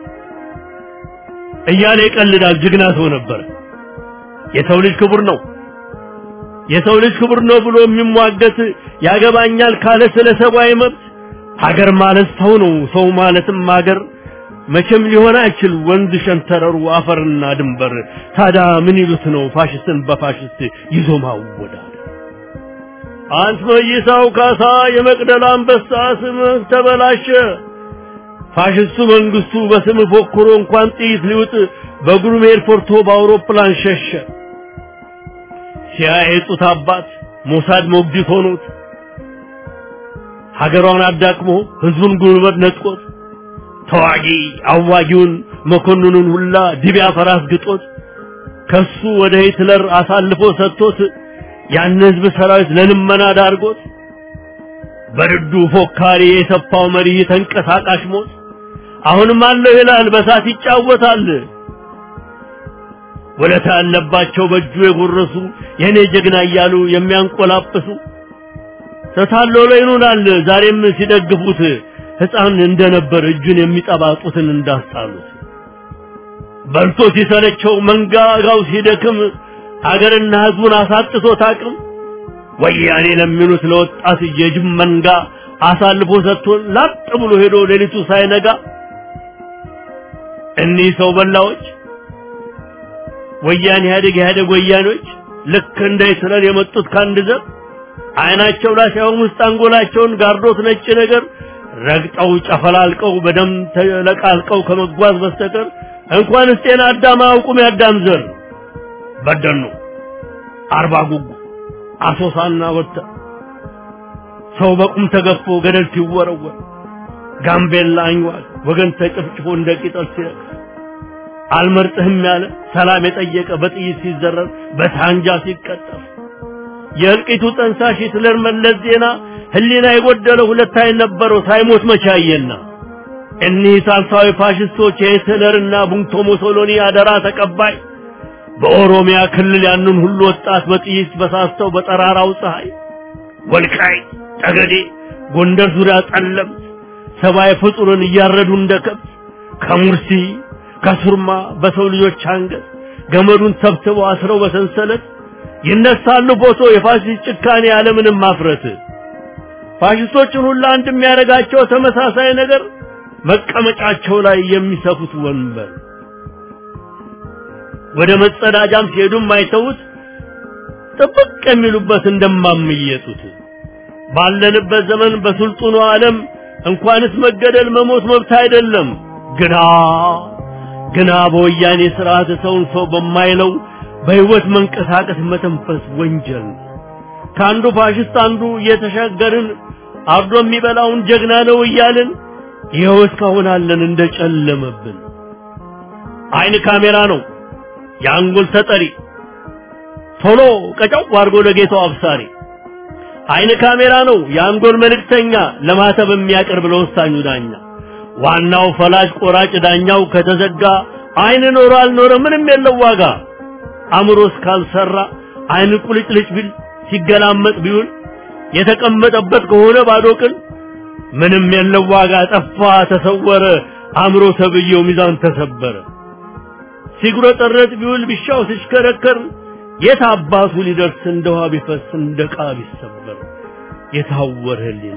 እያለ ይቀልዳል። ጀግና ሰው ነበር። የሰው ልጅ ክቡር ነው የሰው ልጅ ክቡር ነው ብሎ የሚሟገት ያገባኛል ካለ ስለ ሰብአዊ መብት ሀገር ማለት ሰው ነው። ሰው ማለትም ሀገር መቼም ሊሆን አይችል ወንዝ ሸንተረሩ አፈርና ድንበር። ታዲያ ምን ይሉት ነው ፋሽስትን በፋሽስት ይዞ ማወዳደር? አንት መይሳው ካሳ የመቅደላ አንበሳ ስምህ ተበላሸ። ፋሽስቱ መንግስቱ በስም ፎክሮ እንኳን ጥይት ሊውጥ በግሩም ኤርፖርቶ በአውሮፕላን ሸሸ። ሲያየጡት አባት ሞሳድ ሞግዚት ሆኖት ሀገሯን አዳክሞ ህዝቡን ጉልበት ነጥቆት ተዋጊ አዋጊውን መኮንኑን ሁላ ድቢያ ፈራስ ግጦት ከሱ ወደ ሂትለር አሳልፎ ሰጥቶት ያን ህዝብ ሰራዊት ለልመና ዳርጎት በርዱ ፎካሪ የሰፋው መሪ ተንቀሳቃሽ ሞት አሁንም አለው ይላል በሳት ይጫወታል። ወለታ ያለባቸው በእጁ የጎረሱ የኔ ጀግና እያሉ የሚያንቆላጵሱ ተታሎ ይኑናል ዛሬም ሲደግፉት ህፃን እንደነበር እጁን የሚጠባጡትን እንዳስጣሉት በልቶ ሲሰለቸው መንጋጋው ሲደክም ሀገርና ህዝቡን አሳጥቶት አቅም ወያኔ ለሚሉት ለወጣት የጅብ መንጋ አሳልፎ ሰጥቶን ላጥ ብሎ ሄዶ ሌሊቱ ሳይነጋ እኒህ ሰው በላዎች ወያኔ ኢህአዴግ ኢህአዴግ ወያኔዎች ልክ እንደ ሂትለር የመጡት ከአንድ ዘር አይናቸው ላይ ሳይሆን ውስጥ አንጎላቸውን ጋርዶት ነጭ ነገር ረግጠው ጨፈላልቀው በደም ተለቃልቀው ከመጓዝ በስተቀር እንኳንስ ጤና አዳም አያውቁም ያዳም ዘር በደኑ አርባ ጉጉ አሶሳና ወተ ሰው በቁም ተገፎ ገደል ሲወረወር ጋምቤላ አኝዋል ወገን ተጨፍጭፎ እንደ ቂጠል ሲረግፍ አልመርጥህም ያለ ሰላም የጠየቀ በጥይት ሲዘረር በሳንጃ ሲቀጠፍ የእልቂቱ ጠንሳሽ ሂትለር መለስ ዜና ህሊና የጎደለው ሁለት አይን ነበረው ሳይሞት መቻየና እኒህ ሳልሳዊ ፋሽስቶች የሂትለርና ቡንቶ ሙሶሎኒ አደራ ተቀባይ በኦሮሚያ ክልል ያንን ሁሉ ወጣት በጥይት በሳስተው በጠራራው ፀሐይ ወልቃይ ጠገዴ ጎንደር ዙሪያ ጠለምት ሰብአዊ ፍጡርን እያረዱ እንደ ከብት ከሙርሲ ከሱርማ በሰው ልጆች አንገት ገመዱን ሰብስበው አስረው በሰንሰለት ይነሳሉ ፎቶ የፋሽስት ጭካኔ ያለምንም ማፍረት ፋሽስቶችን ሁሉ አንድ የሚያደርጋቸው ተመሳሳይ ነገር መቀመጫቸው ላይ የሚሰፉት ወንበር ወደ መጸዳጃም ሲሄዱም አይተውት ጥብቅ የሚሉበት እንደማምየጡት ባለንበት ዘመን በስልጡኑ ዓለም እንኳንስ መገደል መሞት መብት አይደለም ግና ግና በወያኔ ስርዓት ሰውን ሰው በማይለው በህይወት መንቀሳቀስ መተንፈስ ወንጀል ከአንዱ ፋሽስት አንዱ እየተሻገርን አርዶ የሚበላውን ጀግና ነው እያልን ይኸው እስካሁን አለን እንደጨለመብን አይን ካሜራ ነው የአንጎል ተጠሪ ቶሎ ቀጫው አድርጎ ለጌታው አብሳሪ አይን ካሜራ ነው የአንጎል መልእክተኛ ለማተብ የሚያቀርብ ለወሳኙ ዳኛ ዋናው ፈላጭ ቆራጭ ዳኛው ከተዘጋ አይን ኖሮ አልኖረ ምንም የለው ዋጋ አእምሮ እስካልሰራ አይን ቁልጭልጭ ቢል ሲገላመጥ ቢውል የተቀመጠበት ከሆነ ባዶ ቅል ምንም የለው ዋጋ ጠፋ ተሰወረ አእምሮ ተብዬው ሚዛን ተሰበረ ሲጉረጠረጥ ቢውል ቢሻው ሲሽከረከር የት አባቱ ሊደርስ እንደ ውሃ ቢፈስ እንደ ዕቃ ቢሰበር የታወረ ህሊና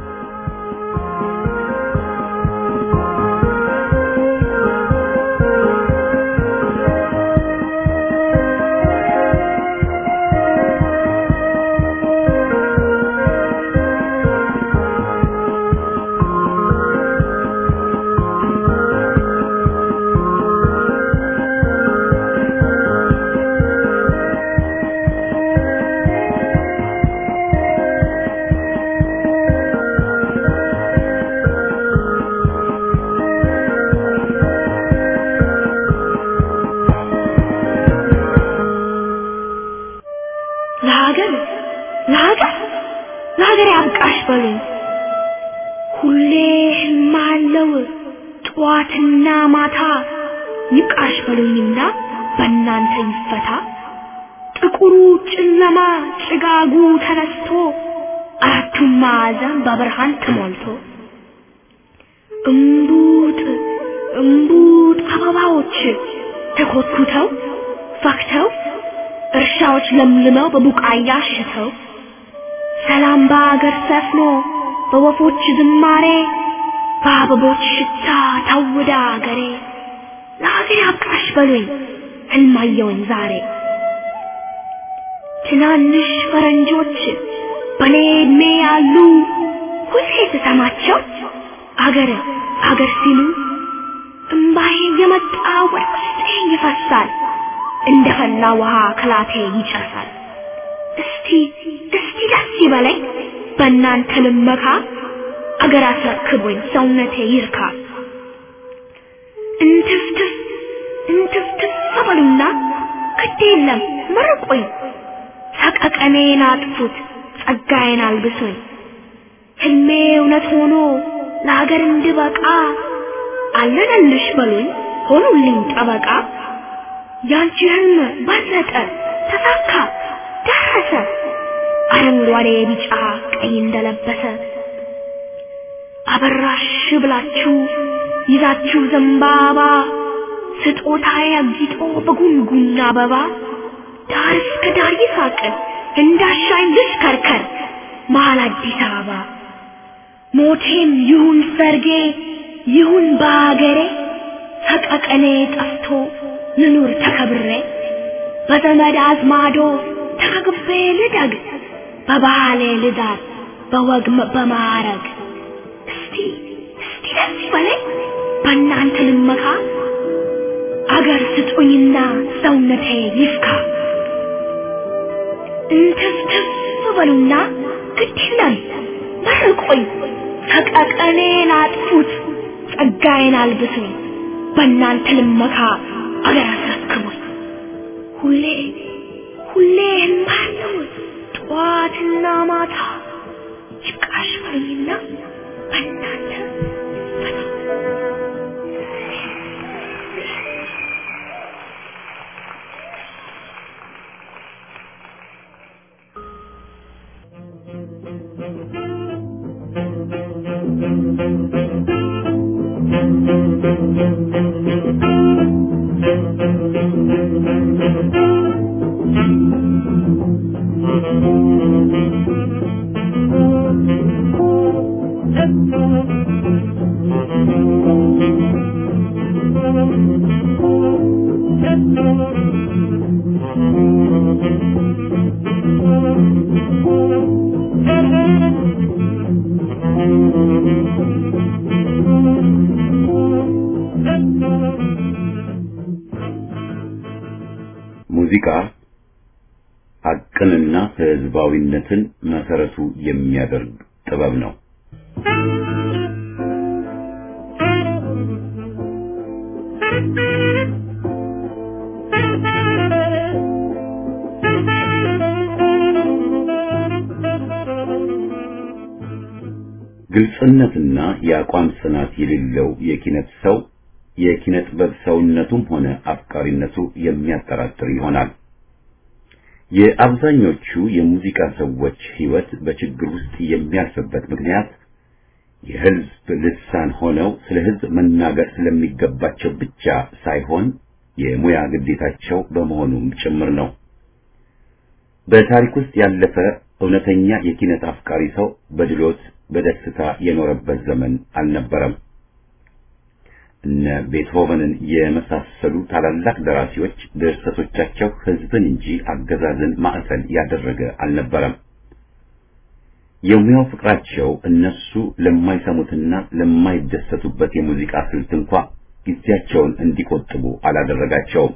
ለሀገር ለሀገር ለሀገር ያብቃሽ በሉኝ። ሁሌ ህማለው ጠዋትና ማታ ይብቃሽ በሉኝና በእናንተ ይፈታ። ጥቁሩ ጨለማ ጭጋጉ ተነስቶ አራቱም ማዕዘን በብርሃን ተሞልቶ እምቡጥ እምቡጥ አበባዎች ተኮትኩተው ፈክተው እርሻዎች ለምልመው በቡቃያ አሽተው ሰላም በአገር ሰፍኖ በወፎች ዝማሬ በአበቦች ሽታ ታውዳ አገሬ ለሀገር ያብቃሽ በሉኝ ህልማየውን ዛሬ ትናንሽ ፈረንጆች በኔ እድሜ ያሉ ሁሌ ስሰማቸው አገር አገር ሲሉ እምባዬ የመጣ ወደ ውስጤ ይፈሳል እንደ ፈላ ውሃ ከላቴ ይጨሳል። እስቲ እስቲ ደስ ይበለኝ በእናንተ ልመካ አገር አስረክቦኝ ሰውነቴ ይርካ። እንትፍትፍ እንትፍትፍ በሉና ግድ የለም መርቁኝ፣ ሰቀቀኔን አጥፉት ጸጋዬን አልብሱኝ። ህልሜ እውነት ሆኖ ለሀገር እንድበቃ አለነልሽ በሉኝ ሆኑልኝ ጠበቃ። ያንቺ ህልም በለጠ ተሳካ ደረሰ አረንጓዴ ቢጫ ቀይ እንደለበሰ አበራሽ ብላችሁ ይዛችሁ ዘንባባ ስጦታዬ አጊጦ በጉንጉን አበባ ዳር እስከ ዳር ይሳቅ እንዳሻኝ ልሽከርከር መሀል አዲስ አበባ ሞቴም ይሁን ሰርጌ ይሁን በአገሬ ሰቀቀኔ ጠፍቶ ልኑር ተከብሬ በዘመድ አዝማዶ ተከግቤ ልደግ በባህሌ ልዳር በወግ በማዕረግ እስቲ እስቲ እስቲ ደስ ይበለኝ በእናንተ ልመካ አገር ስጡኝና ሰውነቴ ይፍካ እንትፍትፍ በሉና ግድ ይላል መርቆኝ ሰቀቀኔን አጥፉት ጸጋዬን አልብሱኝ በእናንተ ልመካ አገር አስረክቡኝ ሁሌ ሁሌ እማለው ጠዋትና ማታ ይብቃሽ በሉኝና በእናንተ ሙዚቃ ሀቅንና ህዝባዊነትን መሰረቱ የሚያደርግ ጥበብ ነው። ግልጽነትና የአቋም ጽናት የሌለው የኪነት ሰው የኪነ ጥበብ ሰውነቱም ሆነ አፍቃሪነቱ የሚያጠራጥር ይሆናል። የአብዛኞቹ የሙዚቃ ሰዎች ህይወት በችግር ውስጥ የሚያልፍበት ምክንያት የህዝብ ልሳን ሆነው ስለ ህዝብ መናገር ስለሚገባቸው ብቻ ሳይሆን የሙያ ግዴታቸው በመሆኑም ጭምር ነው። በታሪክ ውስጥ ያለፈ እውነተኛ የኪነት አፍቃሪ ሰው በድሎት በደስታ የኖረበት ዘመን አልነበረም። እነ ቤትሆቨንን የመሳሰሉ ታላላቅ ደራሲዎች ድርሰቶቻቸው ህዝብን እንጂ አገዛዝን ማዕከል ያደረገ አልነበረም። የሙያው ፍቅራቸው እነሱ ለማይሰሙትና ለማይደሰቱበት የሙዚቃ ስልት እንኳ ጊዜያቸውን እንዲቆጥቡ አላደረጋቸውም።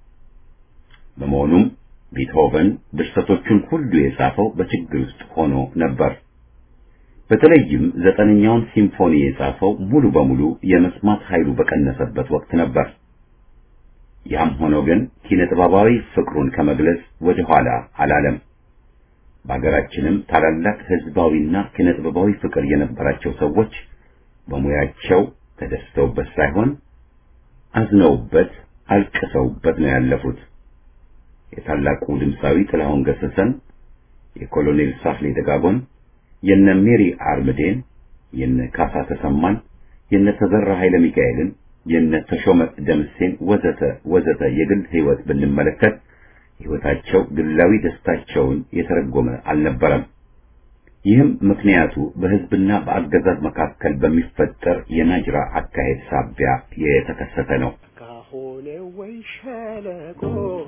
በመሆኑም ቤትሆቨን ድርሰቶቹን ሁሉ የጻፈው በችግር ውስጥ ሆኖ ነበር። በተለይም ዘጠነኛውን ሲምፎኒ የጻፈው ሙሉ በሙሉ የመስማት ኃይሉ በቀነሰበት ወቅት ነበር። ያም ሆኖ ግን ኪነ ጥበባዊ ፍቅሩን ከመግለጽ ወደ ኋላ አላለም። በሀገራችንም ታላላቅ ህዝባዊና ኪነ ጥበባዊ ፍቅር የነበራቸው ሰዎች በሙያቸው ተደስተውበት ሳይሆን አዝነውበት፣ አልቅሰውበት ነው ያለፉት። የታላቁ ድምፃዊ ጥላሁን ገሰሰን፣ የኮሎኔል ሳፍሌ ደጋጎን የነ ሜሪ አርምዴን፣ የነ ካሳ ተሰማን፣ የነ ተዘራ ኃይለ ሚካኤልን፣ የነ ተሾመ ደምሴን ወዘተ ወዘተ የግል ህይወት ብንመለከት ህይወታቸው ግላዊ ደስታቸውን የተረጎመ አልነበረም። ይህም ምክንያቱ በህዝብና በአገዛዝ መካከል በሚፈጠር የናጅራ አካሄድ ሳቢያ የተከሰተ ነው። ካሆነ ወይ ሸለቆ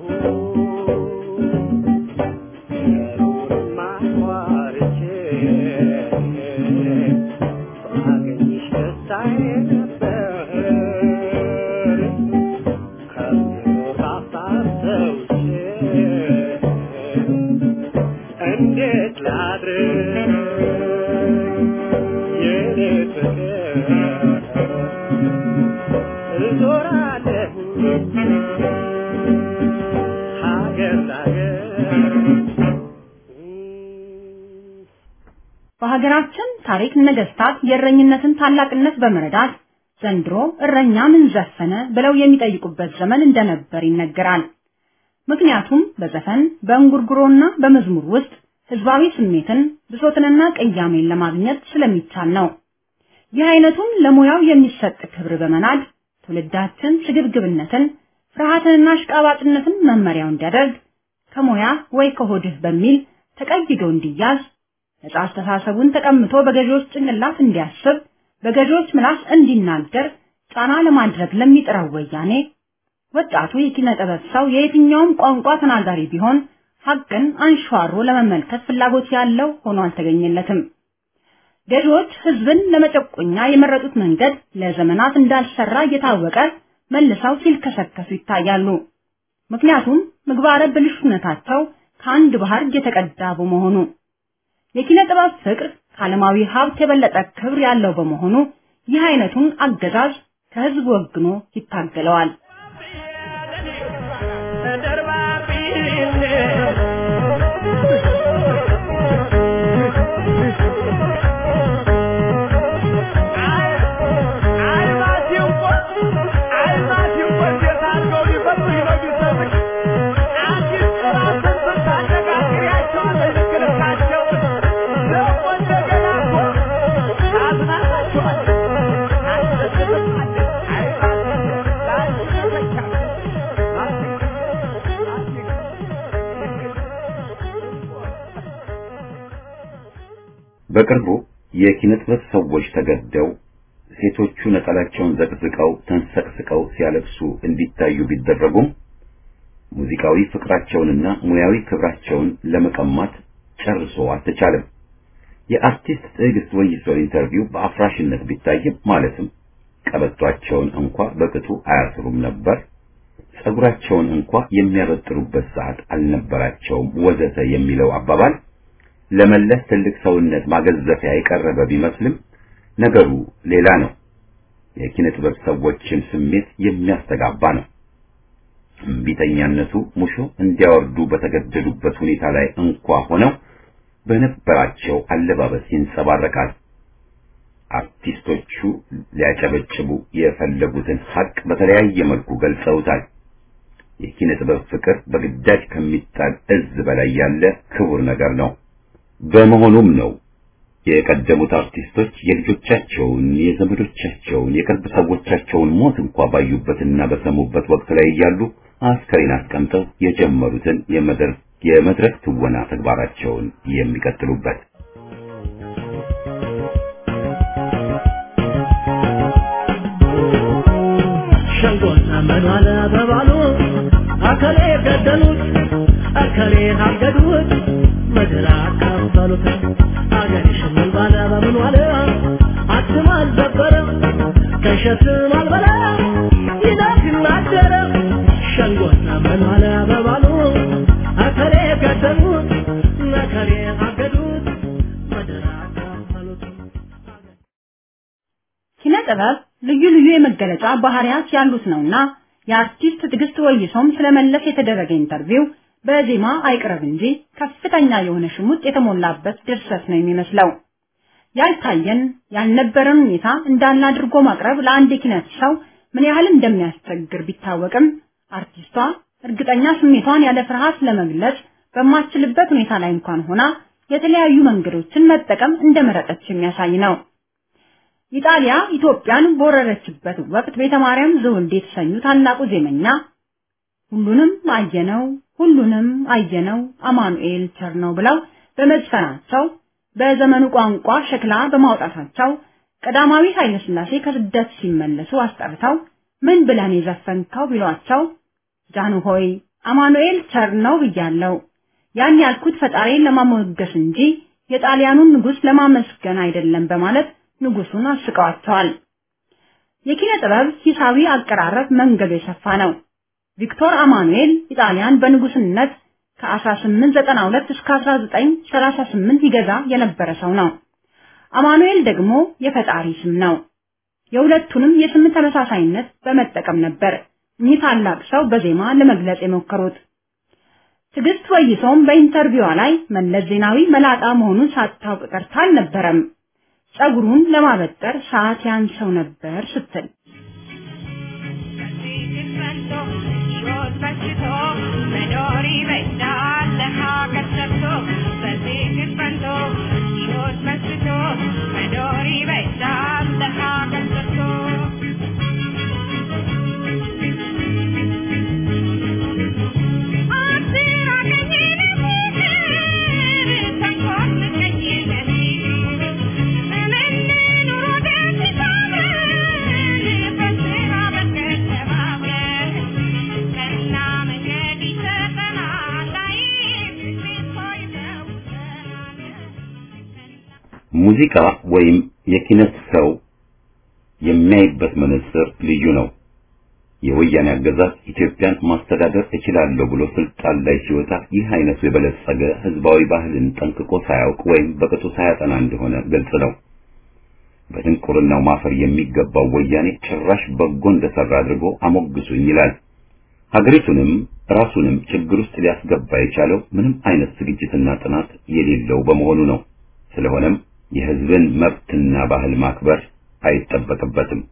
እንዴት ላድርግ የኔ ፍቅር እዞራለሁ ሀገር ላገር በሀገራችን ታሪክ ነገስታት የእረኝነትን ታላቅነት በመረዳት ዘንድሮ እረኛ ምን ዘፈነ ብለው የሚጠይቁበት ዘመን እንደነበር ይነገራል። ምክንያቱም በዘፈን በእንጉርጉሮና በመዝሙር ውስጥ ህዝባዊ ስሜትን ብሶትንና ቅያሜን ለማግኘት ስለሚቻል ነው። ይህ አይነቱን ለሙያው የሚሰጥ ክብር በመናድ ትውልዳችን ስግብግብነትን፣ ፍርሃትንና አሽቃባጭነትን መመሪያው እንዲያደርግ ከሙያ ወይ ከሆድህ በሚል ተቀይዶ እንዲያዝ ነጻ አስተሳሰቡን ተቀምቶ በገዢዎች ጭንቅላት እንዲያስብ በገዢዎች ምላስ እንዲናገር ጫና ለማድረግ ለሚጥረው ወያኔ ወጣቱ የኪነ ጥበብ ሰው የየትኛውም ቋንቋ ተናጋሪ ቢሆን ሀቅን አንሸዋሮ ለመመልከት ፍላጎት ያለው ሆኖ አልተገኘለትም። ገዢዎች ህዝብን ለመጨቆኛ የመረጡት መንገድ ለዘመናት እንዳልሰራ እየታወቀ መልሰው ሲልከሰከሱ ይታያሉ። ምክንያቱም ምግባረ ብልሹነታቸው ከአንድ ባህር የተቀዳ በመሆኑ የኪነ ጥበብ ፍቅር ከዓለማዊ ሀብት የበለጠ ክብር ያለው በመሆኑ ይህ አይነቱን አገዛዝ ከህዝብ ወግኖ ይታገለዋል። በቅርቡ የኪነ ጥበብ ሰዎች ተገደው ሴቶቹ ነጠላቸውን ዘቅዝቀው ተንሰቅስቀው ሲያለቅሱ እንዲታዩ ቢደረጉም ሙዚቃዊ ፍቅራቸውንና ሙያዊ ክብራቸውን ለመቀማት ጨርሶ አልተቻለም። የአርቲስት ትዕግስት ወይሶ ኢንተርቪው በአፍራሽነት ቢታይም ማለትም ቀበቷቸውን እንኳ በቅጡ አያስሩም ነበር፣ ጸጉራቸውን እንኳ የሚያበጥሩበት ሰዓት አልነበራቸውም፣ ወዘተ የሚለው አባባል ለመለስ ትልቅ ሰውነት ማገዘፊያ የቀረበ ቢመስልም ነገሩ ሌላ ነው። የኪነ ጥበብ ሰዎችን ስሜት የሚያስተጋባ ነው። እምቢተኛነቱ ሙሾ እንዲያወርዱ በተገደዱበት ሁኔታ ላይ እንኳ ሆነው በነበራቸው አለባበስ ይንጸባረቃል። አርቲስቶቹ ሊያጨበጭቡ የፈለጉትን ሀቅ በተለያየ መልኩ ገልጸውታል። የኪነ ጥበብ ፍቅር በግዳጅ ከሚጣል እዝ በላይ ያለ ክቡር ነገር ነው። በመሆኑም ነው የቀደሙት አርቲስቶች የልጆቻቸውን፣ የዘመዶቻቸውን፣ የቅርብ ሰዎቻቸውን ሞት እንኳ ባዩበትና በሰሙበት ወቅት ላይ እያሉ አስከሬን አስቀምጠው የጀመሩትን የመድረክ የመድረክ ትወና ተግባራቸውን የሚቀጥሉበት። ሸንጎና መኗል በባሉ አከሌ ገደሉት አከሌ አገዱት ምድር አካፈሉት አገር ሽምን ባለ በምን ዋለ አትም አልዘበረ ከሸትም አልበላ ይላክ ናደረ ሸንጎና መኗል በባሉ አከሌ ገደሉት አከሌ አገዱት ምድር አካፈሉት ኪነ ጥበብ ልዩ ልዩ የመገለጫ ባህሪያት ያሉት ነውና የአርቲስት ትዕግስት ወይሶም ስለመለስ የተደረገ ኢንተርቪው በዜማ አይቅረብ እንጂ ከፍተኛ የሆነ ሽሙጥ የተሞላበት ድርሰት ነው የሚመስለው። ያልታየን ያልነበረን ሁኔታ እንዳለ አድርጎ ማቅረብ ለአንድ የኪነት ሰው ምን ያህል እንደሚያስቸግር ቢታወቅም አርቲስቷ እርግጠኛ ስሜቷን ያለ ፍርሃት ለመግለጽ በማትችልበት ሁኔታ ላይ እንኳን ሆና የተለያዩ መንገዶችን መጠቀም እንደመረጠች የሚያሳይ ነው። ኢጣሊያ ኢትዮጵያን በወረረችበት ወቅት ቤተ ማርያም ዘውልዴ የተሰኙ ታላቁ ዜመኛ ሁሉንም አየነው ሁሉንም አየነው አማኑኤል ቸር ነው ብለው በመዝፈናቸው በዘመኑ ቋንቋ ሸክላ በማውጣታቸው ቀዳማዊ ኃይለ ሥላሴ ከስደት ሲመለሱ አስጠርተው ምን ብለን የዘፈንከው ቢሏቸው ጃኑ ሆይ አማኑኤል ቸር ነው ብያለው። ያን ያልኩት ፈጣሪን ለማሞገስ እንጂ የጣሊያኑን ንጉሥ ለማመስገን አይደለም በማለት ንጉሱን አስቀዋቸዋል። የኪነ ጥበብ ሂሳዊ አቀራረብ መንገዱ የሰፋ ነው። ቪክቶር አማኑኤል ኢጣሊያን በንጉስነት ከ1892 እስከ 1938 ይገዛ የነበረ ሰው ነው። አማኑኤል ደግሞ የፈጣሪ ስም ነው። የሁለቱንም የስም ተመሳሳይነት በመጠቀም ነበር እኚህ ታላቅ ሰው በዜማ ለመግለጽ የሞከሩት። ትዕግስት ወይሶም በኢንተርቪዋ ላይ መለስ ዜናዊ መላጣ መሆኑን ሳታውቅ ቀርታ አልነበረም። ጸጉሩን ለማበጠር ሰዓት ያንሰው ነበር ስትል ሙዚቃ ወይም የኪነት ሰው የሚያይበት መነጽር ልዩ ነው። የወያኔ አገዛዝ ኢትዮጵያን ማስተዳደር እችላለሁ ብሎ ስልጣን ላይ ሲወጣ ይህ አይነቱ የበለጸገ ህዝባዊ ባህልን ጠንቅቆ ሳያውቅ ወይም በቅጡ ሳያጠና እንደሆነ ግልጽ ነው። በድንቁርናው ማፈር የሚገባው ወያኔ ጭራሽ በጎ እንደሰራ አድርጎ አሞግሱኝ ይላል። ሀገሪቱንም ራሱንም ችግር ውስጥ ሊያስገባ የቻለው ምንም አይነት ዝግጅትና ጥናት የሌለው በመሆኑ ነው። ስለሆነም የህዝብን መብትና ባህል ማክበር አይጠበቅበትም።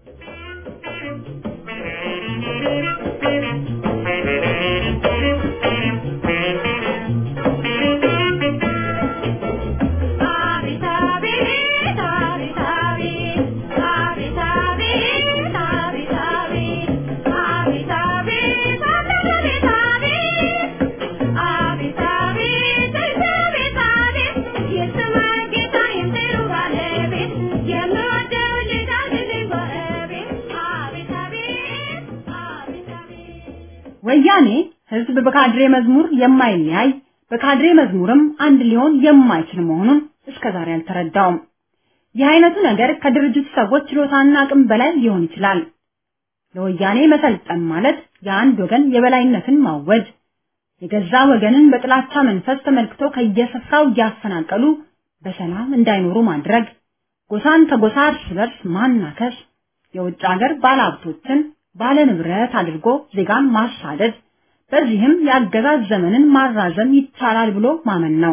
ወያኔ ህዝብ በካድሬ መዝሙር የማይለያይ በካድሬ መዝሙርም አንድ ሊሆን የማይችል መሆኑን እስከዛሬ አልተረዳውም። ይህ አይነቱ ነገር ከድርጅቱ ሰዎች ችሎታና አቅም በላይ ሊሆን ይችላል። ለወያኔ መሰልጠን ማለት የአንድ ወገን የበላይነትን ማወጅ፣ የገዛ ወገንን በጥላቻ መንፈስ ተመልክቶ ከየስፍራው እያፈናቀሉ በሰላም እንዳይኖሩ ማድረግ፣ ጎሳን ከጎሳ እርስ በርስ ማናከስ፣ የውጭ ሀገር ባለሀብቶችን ባለ ንብረት አድርጎ ዜጋን ማሳደድ፣ በዚህም የአገዛዝ ዘመንን ማራዘም ይቻላል ብሎ ማመን ነው።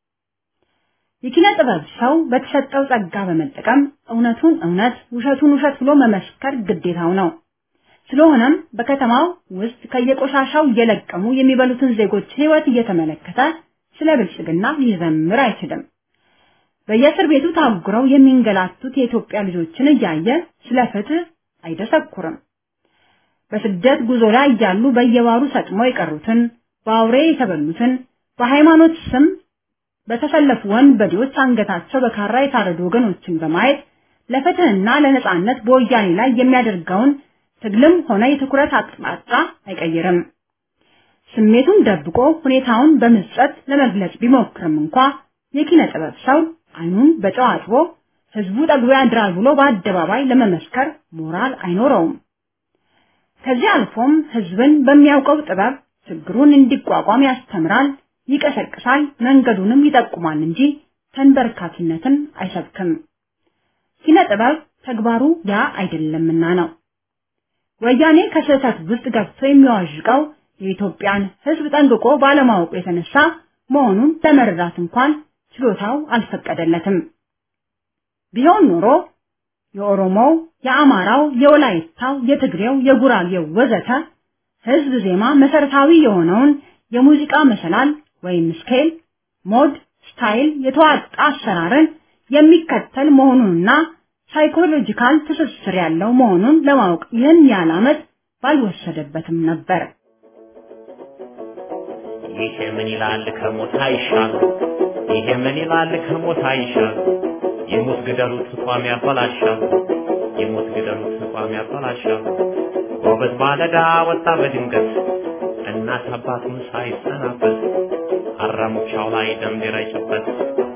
የኪነ ጥበብ ሰው በተሰጠው ጸጋ በመጠቀም እውነቱን እውነት ውሸቱን ውሸት ብሎ መመስከር ግዴታው ነው። ስለሆነም በከተማው ውስጥ ከየቆሻሻው እየለቀሙ የሚበሉትን ዜጎች ሕይወት እየተመለከተ ስለ ብልጽግና ሊዘምር አይችልም። በየእስር ቤቱ ታጉረው የሚንገላቱት የኢትዮጵያ ልጆችን እያየ ስለ ፍትህ አይደሰኩርም። በስደት ጉዞ ላይ እያሉ በየባሩ ሰጥመው የቀሩትን፣ በአውሬ የተበሉትን፣ በሃይማኖት ስም በተሰለፉ ወንበዴዎች አንገታቸው በካራ የታረዱ ወገኖችን በማየት ለፍትህና ለነጻነት በወያኔ ላይ የሚያደርገውን ትግልም ሆነ የትኩረት አቅጣጫ አይቀይርም። ስሜቱን ደብቆ ሁኔታውን በምጸት ለመግለጽ ቢሞክርም እንኳ የኪነ ጥበብ ሰው አይኑን በጨው አጥቦ ህዝቡ ጠግቦ ያድራል ብሎ በአደባባይ ለመመስከር ሞራል አይኖረውም። ከዚህ አልፎም ህዝብን በሚያውቀው ጥበብ ችግሩን እንዲቋቋም ያስተምራል፣ ይቀሰቅሳል፣ መንገዱንም ይጠቁማል እንጂ ተንበርካኪነትን አይሰብክም። ኪነ ጥበብ ተግባሩ ያ አይደለምና ነው። ወያኔ ከስህተት ውስጥ ገብቶ የሚዋዥቀው የኢትዮጵያን ህዝብ ጠንቅቆ ባለማወቁ የተነሳ መሆኑን ለመረዳት እንኳን ችሎታው አልፈቀደለትም። ቢሆን ኖሮ የኦሮሞው፣ የአማራው፣ የወላይታው፣ የትግሬው፣ የጉራጌው ወዘተ ህዝብ ዜማ መሰረታዊ የሆነውን የሙዚቃ መሰላል ወይም ስኬል፣ ሞድ፣ ስታይል የተዋጣ አሰራርን የሚከተል መሆኑንና ሳይኮሎጂካል ትስስር ያለው መሆኑን ለማወቅ ይህን ያህል ዓመት ባልወሰደበትም ነበር። ይሄ ምን ይላል ከሞት አይሻል፣ ይሄ ምን ይላል ከሞት አይሻል፣ የሞት ግደሉት ቋሚ ያበላሻል፣ የሞት ግደሉት ቋሚ ያበላሻል። ጎበዝ ማለዳ ወጣ በድንገት እናት አባቱን ሳይሰናበት አራሙቻው ላይ ደም ሊረጭበት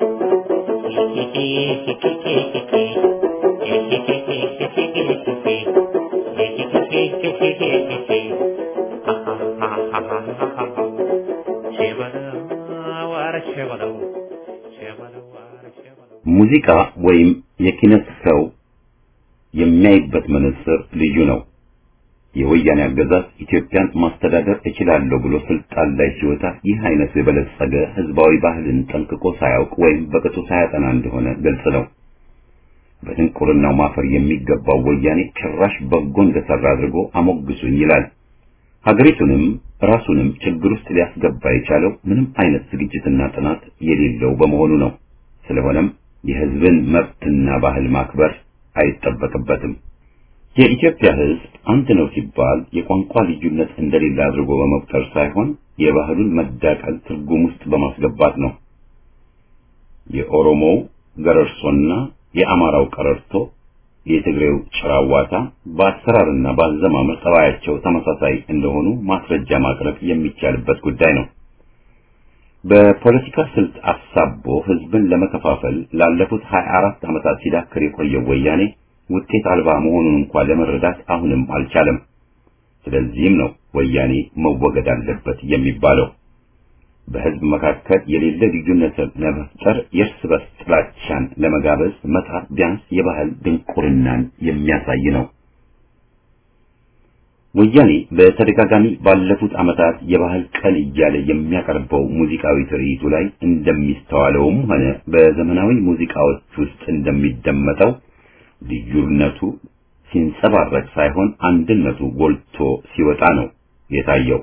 ሙዚቃ ወይም የኪነት ሰው የሚያይበት መነጽር ልዩ ነው። የወያኔ አገዛዝ ኢትዮጵያን ማስተዳደር እችላለሁ ብሎ ስልጣን ላይ ሲወጣ ይህ አይነቱ የበለጸገ ህዝባዊ ባህልን ጠንቅቆ ሳያውቅ ወይም በቅጡ ሳያጠና እንደሆነ ግልጽ ነው። በድንቁርናው ማፈር የሚገባው ወያኔ ጭራሽ በጎ እንደሰራ አድርጎ አሞግሱኝ ይላል። ሀገሪቱንም ራሱንም ችግር ውስጥ ሊያስገባ የቻለው ምንም አይነት ዝግጅትና ጥናት የሌለው በመሆኑ ነው። ስለሆነም የህዝብን መብትና ባህል ማክበር አይጠበቅበትም። የኢትዮጵያ ህዝብ አንድ ነው ሲባል የቋንቋ ልዩነት እንደሌለ አድርጎ በመቁጠር ሳይሆን የባህሉን መዳቀል ትርጉም ውስጥ በማስገባት ነው። የኦሮሞው ገረርሶና የአማራው ቀረርቶ፣ የትግሬው ጭራዋታ በአሰራርና በአዘማመር ጠባያቸው ተመሳሳይ እንደሆኑ ማስረጃ ማቅረብ የሚቻልበት ጉዳይ ነው። በፖለቲካ ስልት አሳቦ ህዝብን ለመከፋፈል ላለፉት 24 ዓመታት ሲዳክር የቆየው ወያኔ ውጤት አልባ መሆኑን እንኳን ለመረዳት አሁንም አልቻለም። ስለዚህም ነው ወያኔ መወገድ አለበት የሚባለው። በህዝብ መካከል የሌለ ልዩነትን ለመፍጠር የእርስ በርስ ጥላቻን ለመጋበዝ መጣር ቢያንስ የባህል ድንቁርናን የሚያሳይ ነው። ወያኔ በተደጋጋሚ ባለፉት ዓመታት የባህል ቀን እያለ የሚያቀርበው ሙዚቃዊ ትርኢቱ ላይ እንደሚስተዋለውም ሆነ በዘመናዊ ሙዚቃዎች ውስጥ እንደሚደመጠው ልዩነቱ ሲንጸባረቅ ሳይሆን አንድነቱ ጎልቶ ሲወጣ ነው የታየው።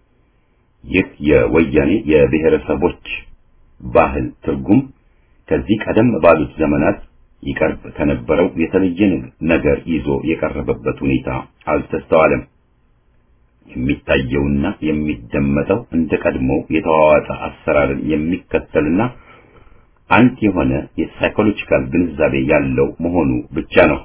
ይህ የወያኔ የብሔረሰቦች ባህል ትርጉም ከዚህ ቀደም ባሉት ዘመናት ይቀርብ ከነበረው የተለየ ነገር ይዞ የቀረበበት ሁኔታ አልተስተዋለም። የሚታየውና የሚደመጠው እንደ ቀድሞው የተዋዋጠ አሰራርን የሚከተልና አንድ የሆነ የሳይኮሎጂካል ግንዛቤ ያለው መሆኑ ብቻ ነው።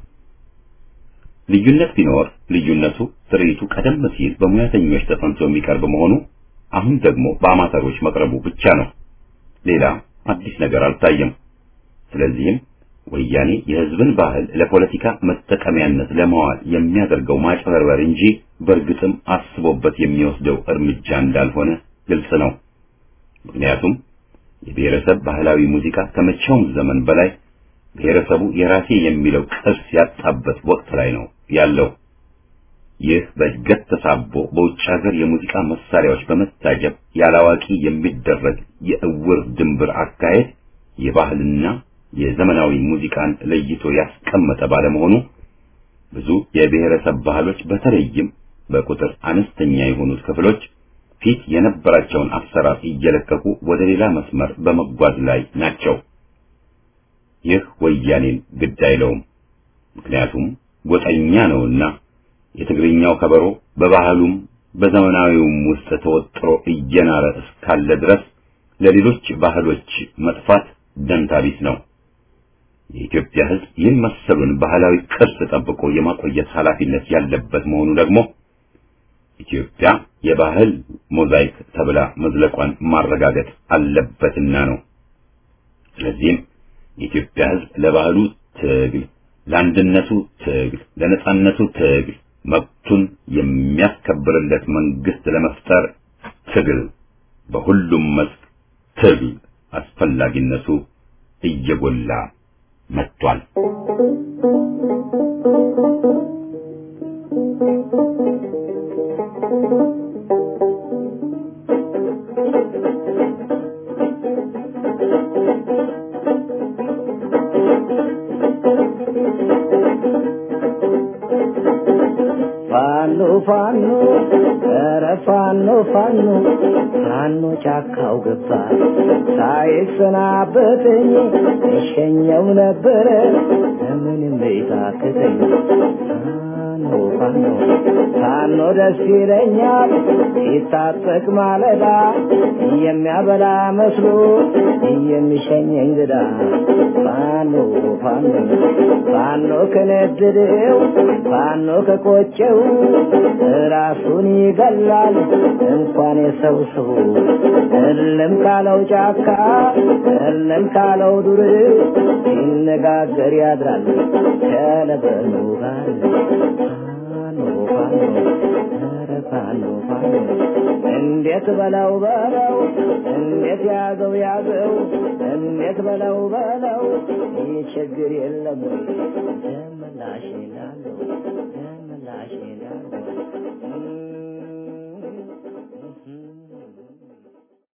ልዩነት ቢኖር ልዩነቱ ትርኢቱ ቀደም ሲል በሙያተኞች ተጠንቶ የሚቀርብ መሆኑ አሁን ደግሞ በአማተሮች መቅረቡ ብቻ ነው። ሌላ አዲስ ነገር አልታየም። ስለዚህም ወያኔ የሕዝብን ባህል ለፖለቲካ መጠቀሚያነት ለማዋል የሚያደርገው ማጭበርበር እንጂ በእርግጥም አስቦበት የሚወስደው እርምጃ እንዳልሆነ ግልጽ ነው። ምክንያቱም የብሔረሰብ ባህላዊ ሙዚቃ ከመቼውም ዘመን በላይ ብሔረሰቡ የራሴ የሚለው ቅርስ ያጣበት ወቅት ላይ ነው ያለው። ይህ በእድገት ተሳቦ በውጭ ሀገር የሙዚቃ መሳሪያዎች በመታጀብ ያላዋቂ የሚደረግ የእውር ድንብር አካሄድ የባህልና የዘመናዊ ሙዚቃን ለይቶ ያስቀመጠ ባለመሆኑ ብዙ የብሔረሰብ ባህሎች በተለይም በቁጥር አነስተኛ የሆኑት ክፍሎች ፊት የነበራቸውን አሰራር እየለቀቁ ወደ ሌላ መስመር በመጓዝ ላይ ናቸው። ይህ ወያኔን ግድ አይለውም። ምክንያቱም ጎጠኛ ነውና የትግርኛው ከበሮ በባህሉም በዘመናዊውም ውስጥ ተወጥሮ እየናረ እስካለ ድረስ ለሌሎች ባህሎች መጥፋት ደንታ ቢስ ነው። የኢትዮጵያ ሕዝብ ይህን መሰሉን ባህላዊ ቅርስ ጠብቆ የማቆየት ኃላፊነት ያለበት መሆኑ ደግሞ ኢትዮጵያ የባህል ሞዛይክ ተብላ መዝለቋን ማረጋገጥ አለበትና ነው። ስለዚህም የኢትዮጵያ ሕዝብ ለባህሉ ትግል፣ ለአንድነቱ ትግል፣ ለነጻነቱ ትግል መብቱን የሚያስከብርለት መንግስት ለመፍጠር ትግል፣ በሁሉም መስክ ትግል አስፈላጊነቱ እየጎላ መጥቷል። ፋኖ ፋኖ ኧረ ፋኖ ፋኖ ፋኖ ጫካው ገባ ሳይሰናበተኝ እሸኘው ነበረ ምንም ቤታክተኝ ፋኖ ፋኖ ፋኖ ደስ ይለኛል ሲታጠቅ ማለዳ የሚያበላ መስሎ የሚሸኘኝ ግዳ ፋኖ ፋኖ ፋኖ ከነደደው ፋኖ ከቆጨው ራሱን ይገላል እንኳን የሰው ሰው እልም ካለው ጫካ እልም ካለው ዱር ሲነጋገር ያድራል ከለበኑ ጋር ፋኖ ፋኖ ኧረ ፋኖ ፋኖ እንዴት በለው በለው እንዴት ያዘው ያዘው እንዴት በለው በለው ይህ ችግር የለም ወይ ደምላሽ ላለው ደምላሽ ላለው